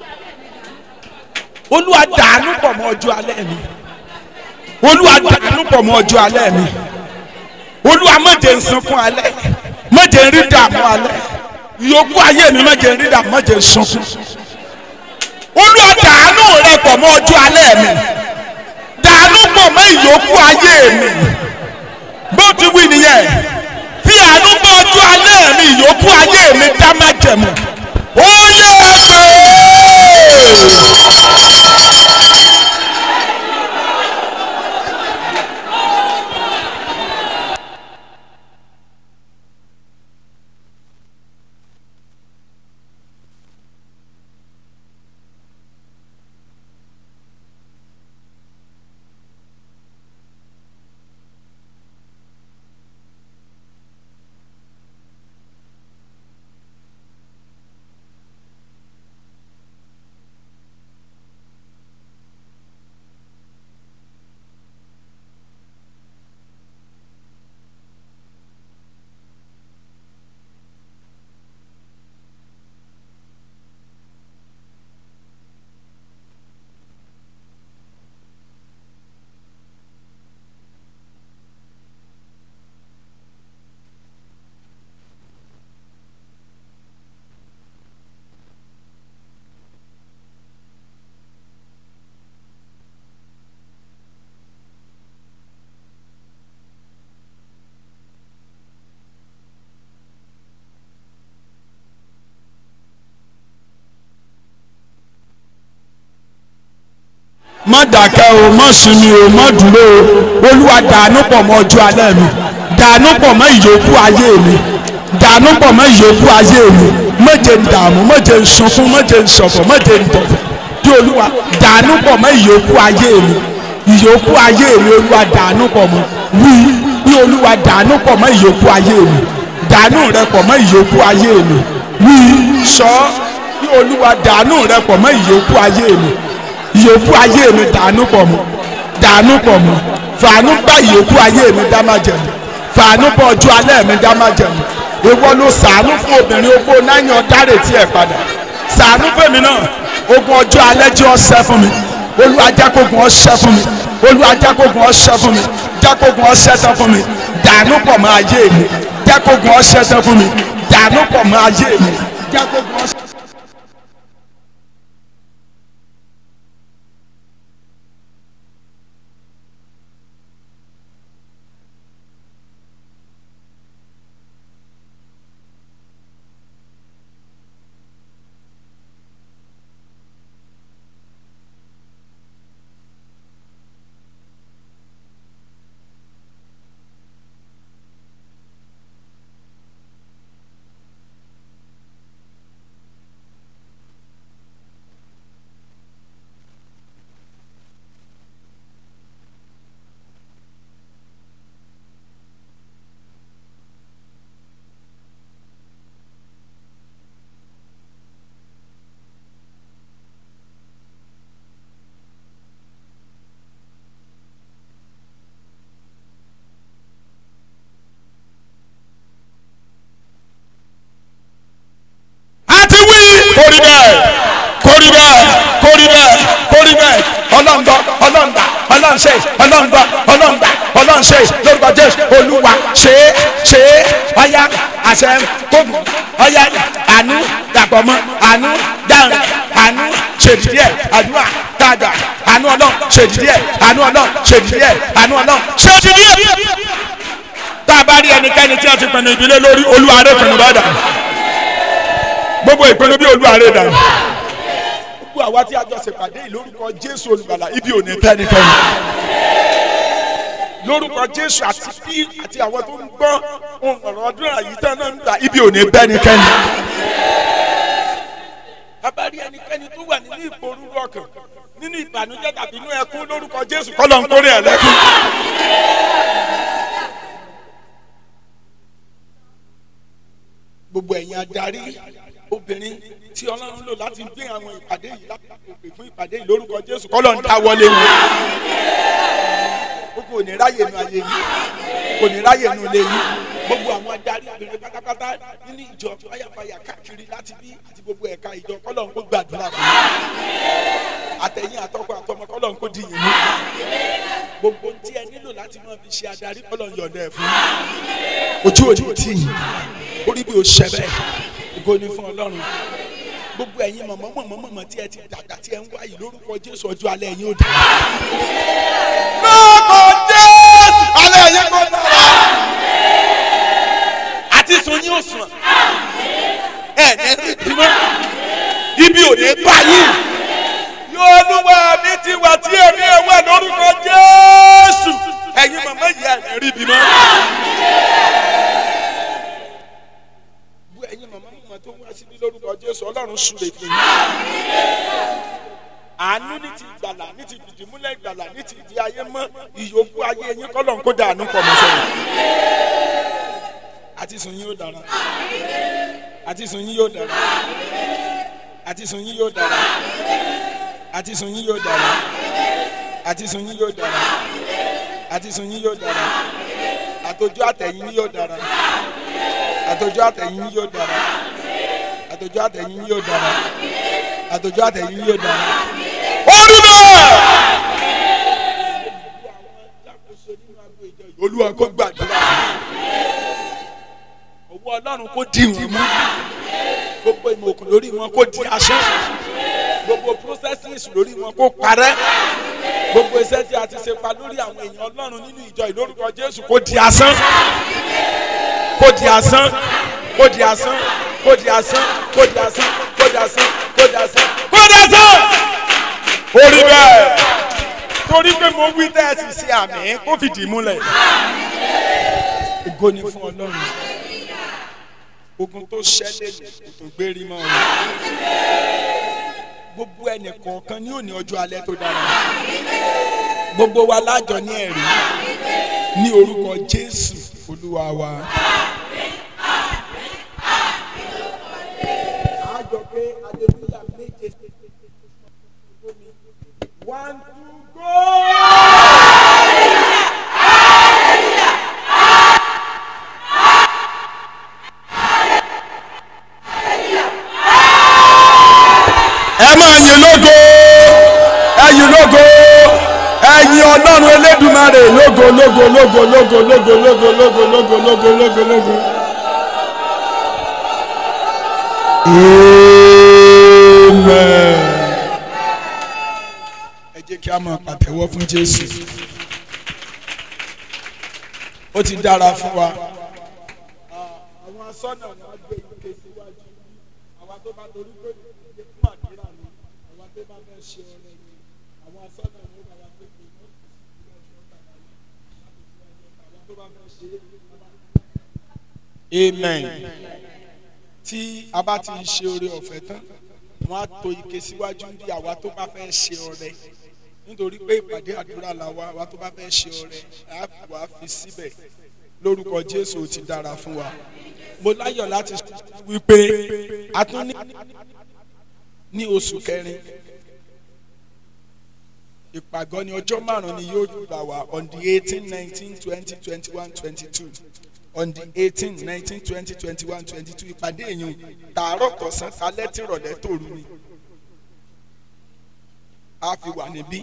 S2: olúwa dànù pọ̀ mọ́ ọjọ́ alẹ́ mi olúwa dànù pọ̀ mọ́ ọjọ́ alẹ́ mi olúwa má jẹ́ n sunkún alẹ́ má jẹ́ n rí dààmú alẹ́ yòókù ayé mi má jẹ́ n rí dààmú má jẹ́ n sunkún olúwa dànù rẹ pọ̀ mọ́ ọjọ́ alẹ́ mi dànù pọ̀ mọ́ ìyókù ayé mi bó ti wí nìyẹn fi àánú gbọ́ ọjọ́ alẹ́ mi ìyókù ayé mi dá má jẹ̀mú ó yẹ má dákẹ́ o má sinmi o má dúró o olúwa dànù pọ̀ mọ́ ọjọ́ alẹ́ mi dànù pọ̀ mọ́ ìyókù ayé mi dànù pọ̀ mọ́ ìyókù ayé mi méje ń dààmú méje ń sunkún méje ń ṣọ̀fọ̀ méje ń dọ̀fọ̀ bí olúwa dànù pọ̀ mọ́ ìyókù ayé mi ìyókù ayé mi olúwa dànù pọ̀ mọ́ wí bí olúwa dànù pọ̀ mọ́ ìyókù ayé mi dànù rẹ pọ̀ mọ́ ìyókù ayé mi wí sọ bí olúwa dànù rẹ pọ̀ mọ́ ìyókù ayé mi ìyókù ayé mi dànù pọ̀ mọ́ dànù pọ̀ mọ́ fàánù bá ìyókù ayé mi dá má jẹ̀mú fàánù bá ọjọ́ alẹ́ mi dá má jẹ̀mú ìwọ ló sàánú fún obìnrin opó náírà ọ̀dárè tí ẹ̀ padà sàánú fèmí náà ogun ọjọ́ alẹ́ jẹ́ ọ̀sẹ̀ fún mi olúwa jákògùn ọ̀sẹ̀ fún mi olúwa jákògùn ọ̀sẹ̀ fún mi jákògùn ọ̀sẹ̀ tán fún mi dànù pọ̀ mọ́ ayé mi jákògùn ọ̀sẹ̀ tán fún mi dànù pọ̀ mọ́ ayé mi jákògùn ọ̀sẹ̀. àti wí. kórì bẹ́ẹ̀ kórì bẹ́ẹ̀ kórì bẹ́ẹ̀ kórì bẹ́ẹ̀ ọlọ́ndọ́ ọlọ́ndà ọlọ́nṣẹ́ ọlọ́ndọ́ ọlọ́ndà ọlọ́nṣẹ́ lórúkọ jésù olúwa ṣe é ṣe é ọ̀yá àṣẹ kóògùn ọ̀yá àánú dàpọ̀ mọ́ àánú dáhùn àánú ṣèdídí ẹ̀ àdúrà tààdà àánú ọlọ́run ṣèdídí ẹ̀ àánú ọlọ́run ṣèdídí ẹ̀ àánú ọlọ́run ṣèdídí ẹ̀ tá a bá rí ẹnikẹ́ni tí a ti pinnu ìdílé lórí olúwa rẹ̀ pinnu bá dà gbogbo ìpinnu bí olúwarẹ̀ dànù. gbogbo àwa tí a jọ ṣèpàdé yìí lórúkọ jésù olùgbàlà ibi ò ní tẹ́nikẹ́ni. lórúkọ jésù àti bí àti àwọn tó ń gbọ́ ohun ọ̀rọ̀ ọdún àyíká náà ń gbà ibi ò ní bẹ́nikẹ́ni. abárí ẹnikẹ́ni tó wà nínú ìporúurú ọkàn nínú ìbànújẹ́ tàbí inú ẹkún lórúkọ jésù kọ́lọ̀ ń kórè ẹ̀ lẹ́kún. gbogbo ẹ̀yin adarí obìnrin tí ọlọ́run lò láti gbé àwọn ìpàdé yìí láti pèpè fún ìpàdé yìí lórúkọ jésù kọ́ ló ń dá wọlé wọn. gbogbo ò ní ráyè nu ayé yìí kò ní ráyè nu ilé yìí gbogbo àwọn adarí obìnrin pátápátá nínú ìjọ fàyàfàyà káàkiri láti bí àti gbogbo ẹ̀ka ìjọ kọ́ ló ń kó gbàdúrà fún yín àtẹ̀yìn àtọkọ àtọmọ kọ́ ló ń kó dìyìn mú gbogbo tí ẹ nílò láti máa fi ṣe adarí kọ́ ló ń yọ̀ǹda ẹ̀ fún yín ojú òní tì yín orí bí o ṣẹ bẹ́ẹ̀ ògo ni fún ọlọ́run gbogbo ẹ̀yin mọ̀mọ́ mọ̀mọ́ mọ̀mọ́ tí ẹ ti dàgbà tí ẹ ń wá yìí lórúkọ jésù ọjọ́ alẹ́ yín ó dà. lórúkọ jésù alẹ́ yín kò dára. àti sun yín ò sùn ẹ ní rí bímọ ibi ò ní bá yín. yóò lúwa mi ti wà tí èmi ẹ̀ wà lórúkọ jésù ẹ̀yin mọ̀mọ́ yìí ẹ̀ ní rí bímọ. ẹ̀yin màmá màmá tó wá síbí lórúkọ jésù ọlọ́run súre fún yín. àánú ní ti ìgbàlà ní ti fìdímúlẹ̀ ìgbàlà ní ti ìdí ayé mọ́ ìyókù ayé yín kọ́ lọ́n kó dànù pọ̀ mọ́ sẹ́yìn. àti sùn yín yóò dára àti sùn yín yóò dára àti sùn yín yóò dára àti sùn yín yóò dára àti sùn yín yóò dára àti sùn yín yóò dára àtòjú àtẹ̀yìn yóò dára àtòjú àtẹ̀yìn yóò dára àtòjú àtẹ̀yìn yóò dára àtòjú àtẹ̀yìn yóò dára. orí bẹ́ẹ̀. olúwa kó gbàdúrà owó ọlọ́run kó dì wọ́n mú gbogbo ìmọ̀ òkun lórí wọn kó di aṣọ gbogbo processes lórí wọn kó parẹ́ gbogbo iṣẹ́ tí a ti ṣe pa lórí àwọn èèyàn ọlọ́run nínú ìjọ ìlórúkọ jésù kó di asán kó di asán kó di asán kó di asán kó di asán kó di asán kó di asán kó di asán orí bẹ́ẹ̀
S1: mo wí tẹ́ ẹ sì ṣe àmì kó fìdí múlẹ̀. ògo ni fún ọlọ́run ogun tó ṣẹlẹ̀ ní kò tó gbérí mọ́ ọ. gbogbo ẹnì kọ̀ọ̀kan ní òní ọjọ́ alẹ́ tó dára. gbogbo wa lájọ ní ẹ̀rí ní orúkọ jésù olúwa wa. àjọ pé aleluya méje one two go.
S2: ẹ máa yìn lógo ẹ yìn lógo ẹ yìn ọlọ́run elédùmarè lógo lógo lógo lógo lógo lógo lógo lógo lógo lógo lógo. amen.
S1: ẹ jẹ́ kí a máa pàtẹ́wọ́ fún jésù ó ti dára fún wa. àwọn asọ́nà wọn gbé ike síwájú àwa tó bá torí pé ìdílé fún àdúrà ni àwa tó bá fẹ́ ṣe ọrẹ ni àwọn asọ́nà wọn bá wa pé kí wọ́n fi síwájú ọ̀tá àwa tó bá fẹ́ ṣe é. amen tí a bá ti ṣe oore ọ̀fẹ́ tán wọ́n á to ike síwájú bí àwa tó bá fẹ́ ṣe ọrẹ nítorí pé ìpàdé àdúrà la wa àwa tó bá fẹ́ ṣe ọrẹ á wà fi síbẹ̀ lórúkọ jésù ó ti dára fún wa mo láyọ̀ láti sọ wípé a tún ní ní oṣù kẹrin ìpàgọ́ ní ọjọ́ márùn-ún ni yóò gbà wá on the eighteen nineteen twenty twenty one twenty two on the eighteen nineteen twenty twenty one twenty two ìpàdé èèyàn tààrọ̀ tọ̀sán alẹ́ tìrọ̀lẹ́ tòru ni a fi wà níbí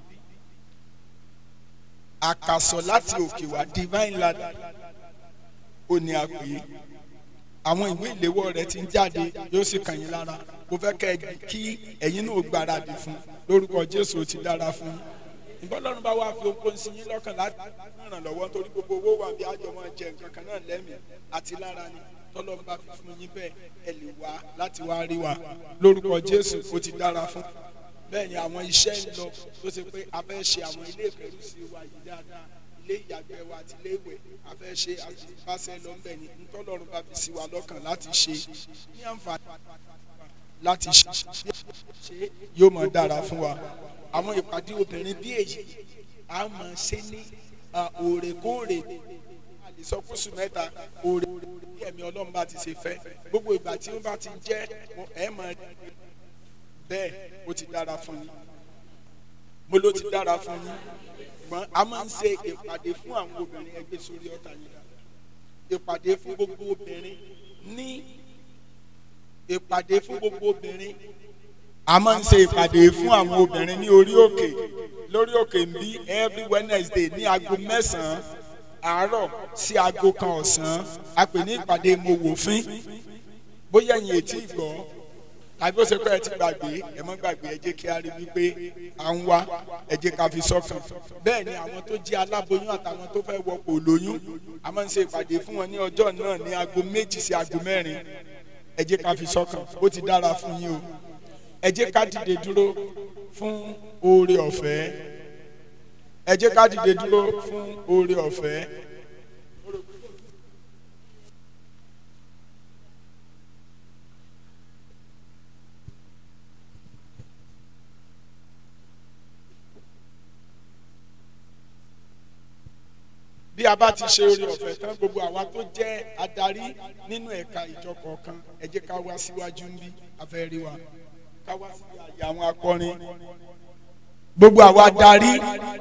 S1: àkàsọ̀ láti òkè wá divine ladder ó ní a pè é àwọn ìwé ìléwọ́ rẹ̀ ti ń jáde yóò sì kàn yín lára mo fẹ́ kẹ́ ẹ kí ẹ̀yin náà gbáradì fún lórúkọ jésù ó ti dára fún yín ìbọn lọ́run bá wá fi okó sí yín lọ́kàn láti ràn lọ́wọ́ torí gbogbo owó wà bí àjọ máa jẹ nǹkan kan náà lẹ́mìí àti lára ni tọ́lọ́run bá fi fún yín bẹ́ẹ̀ ẹ lè wá láti wá rí wa lórúkọ jésù ó ti dára fún bẹ́ẹ̀ ni àwọn iṣẹ́ ń lọ tó ṣe pé a fẹ́ ṣe àwọn ilé ìkẹ́rùsí wa yìí dáadáa ilé ìyàgbẹ́ wa àti ilé ìwẹ̀ a fẹ́ ṣe àtìpáṣẹ lọ́nbẹ̀ ni ntọ́lọ́run bá fi sí wa lọ́kàn láti ṣe ní àǹfààní láti ṣe yóò máa dára fún wa àwọn ìpàdé obìnrin bí èyí a máa ṣe ní òrèkóòrè àlìsọkúsù mẹ́ta òrè bí ẹ̀mí ọlọ́run bá ti ṣe fẹ́ gbogbo ìgbà tí ó bá ti jẹ́ ẹ̀ máa bẹ́ẹ̀ ó ti dára fún yín mo ló ti dára fún yín ṣùgbọ́n a máa ń ṣe ìpàdé fún àwọn obìnrin ẹgbẹ́ sórí ọ̀tá yìí dáadáa ìpàdé fún gbogbo obìnrin ní ìpàdé fún gbogbo obìnrin a máa ń ṣe ìpàdé fún àwọn obìnrin ní orí òkè lórí òkè ń bí every wednesday ní aago mẹ́sàn-án àárọ̀ sí aago kan ọ̀sán a pè ní ìpàdé mo wò fín bóyá ẹ̀yin ètí ìgbọ́ tàbí ó ṣe pé ẹ ti gbàgbé ẹ mọ́ gbàgbé ẹ jẹ́ kí a rí wípé à ń wá ẹ jẹ́ ká fi sọ́kàn bẹ́ẹ̀ ni àwọn tó jẹ́ aláboyún àtàwọn tó fẹ́ wọpọ̀ lóyún a máa ń ṣe ìpàdé fún wọn ní ọjọ́ náà ní aago méjì sí aago mẹ́rin ẹ jẹ́ ká fi sọ́kàn ó ti dára fún yín o ẹ jẹ́ ká dìde dúró fún oore ọ̀fẹ́ ẹ jẹ́ ká dìde dúró fún oore ọ̀fẹ́. bí a bá ti ṣe oore ọ̀fẹ́ tán gbogbo àwa tó jẹ́ adarí nínú ẹ̀ka ìjọ kọ̀ọ̀kan ẹ jẹ́ ká wá síwájú ń bí afẹ́ rí wa ká wá sí àyè àwọn akọrin gbogbo àwa darí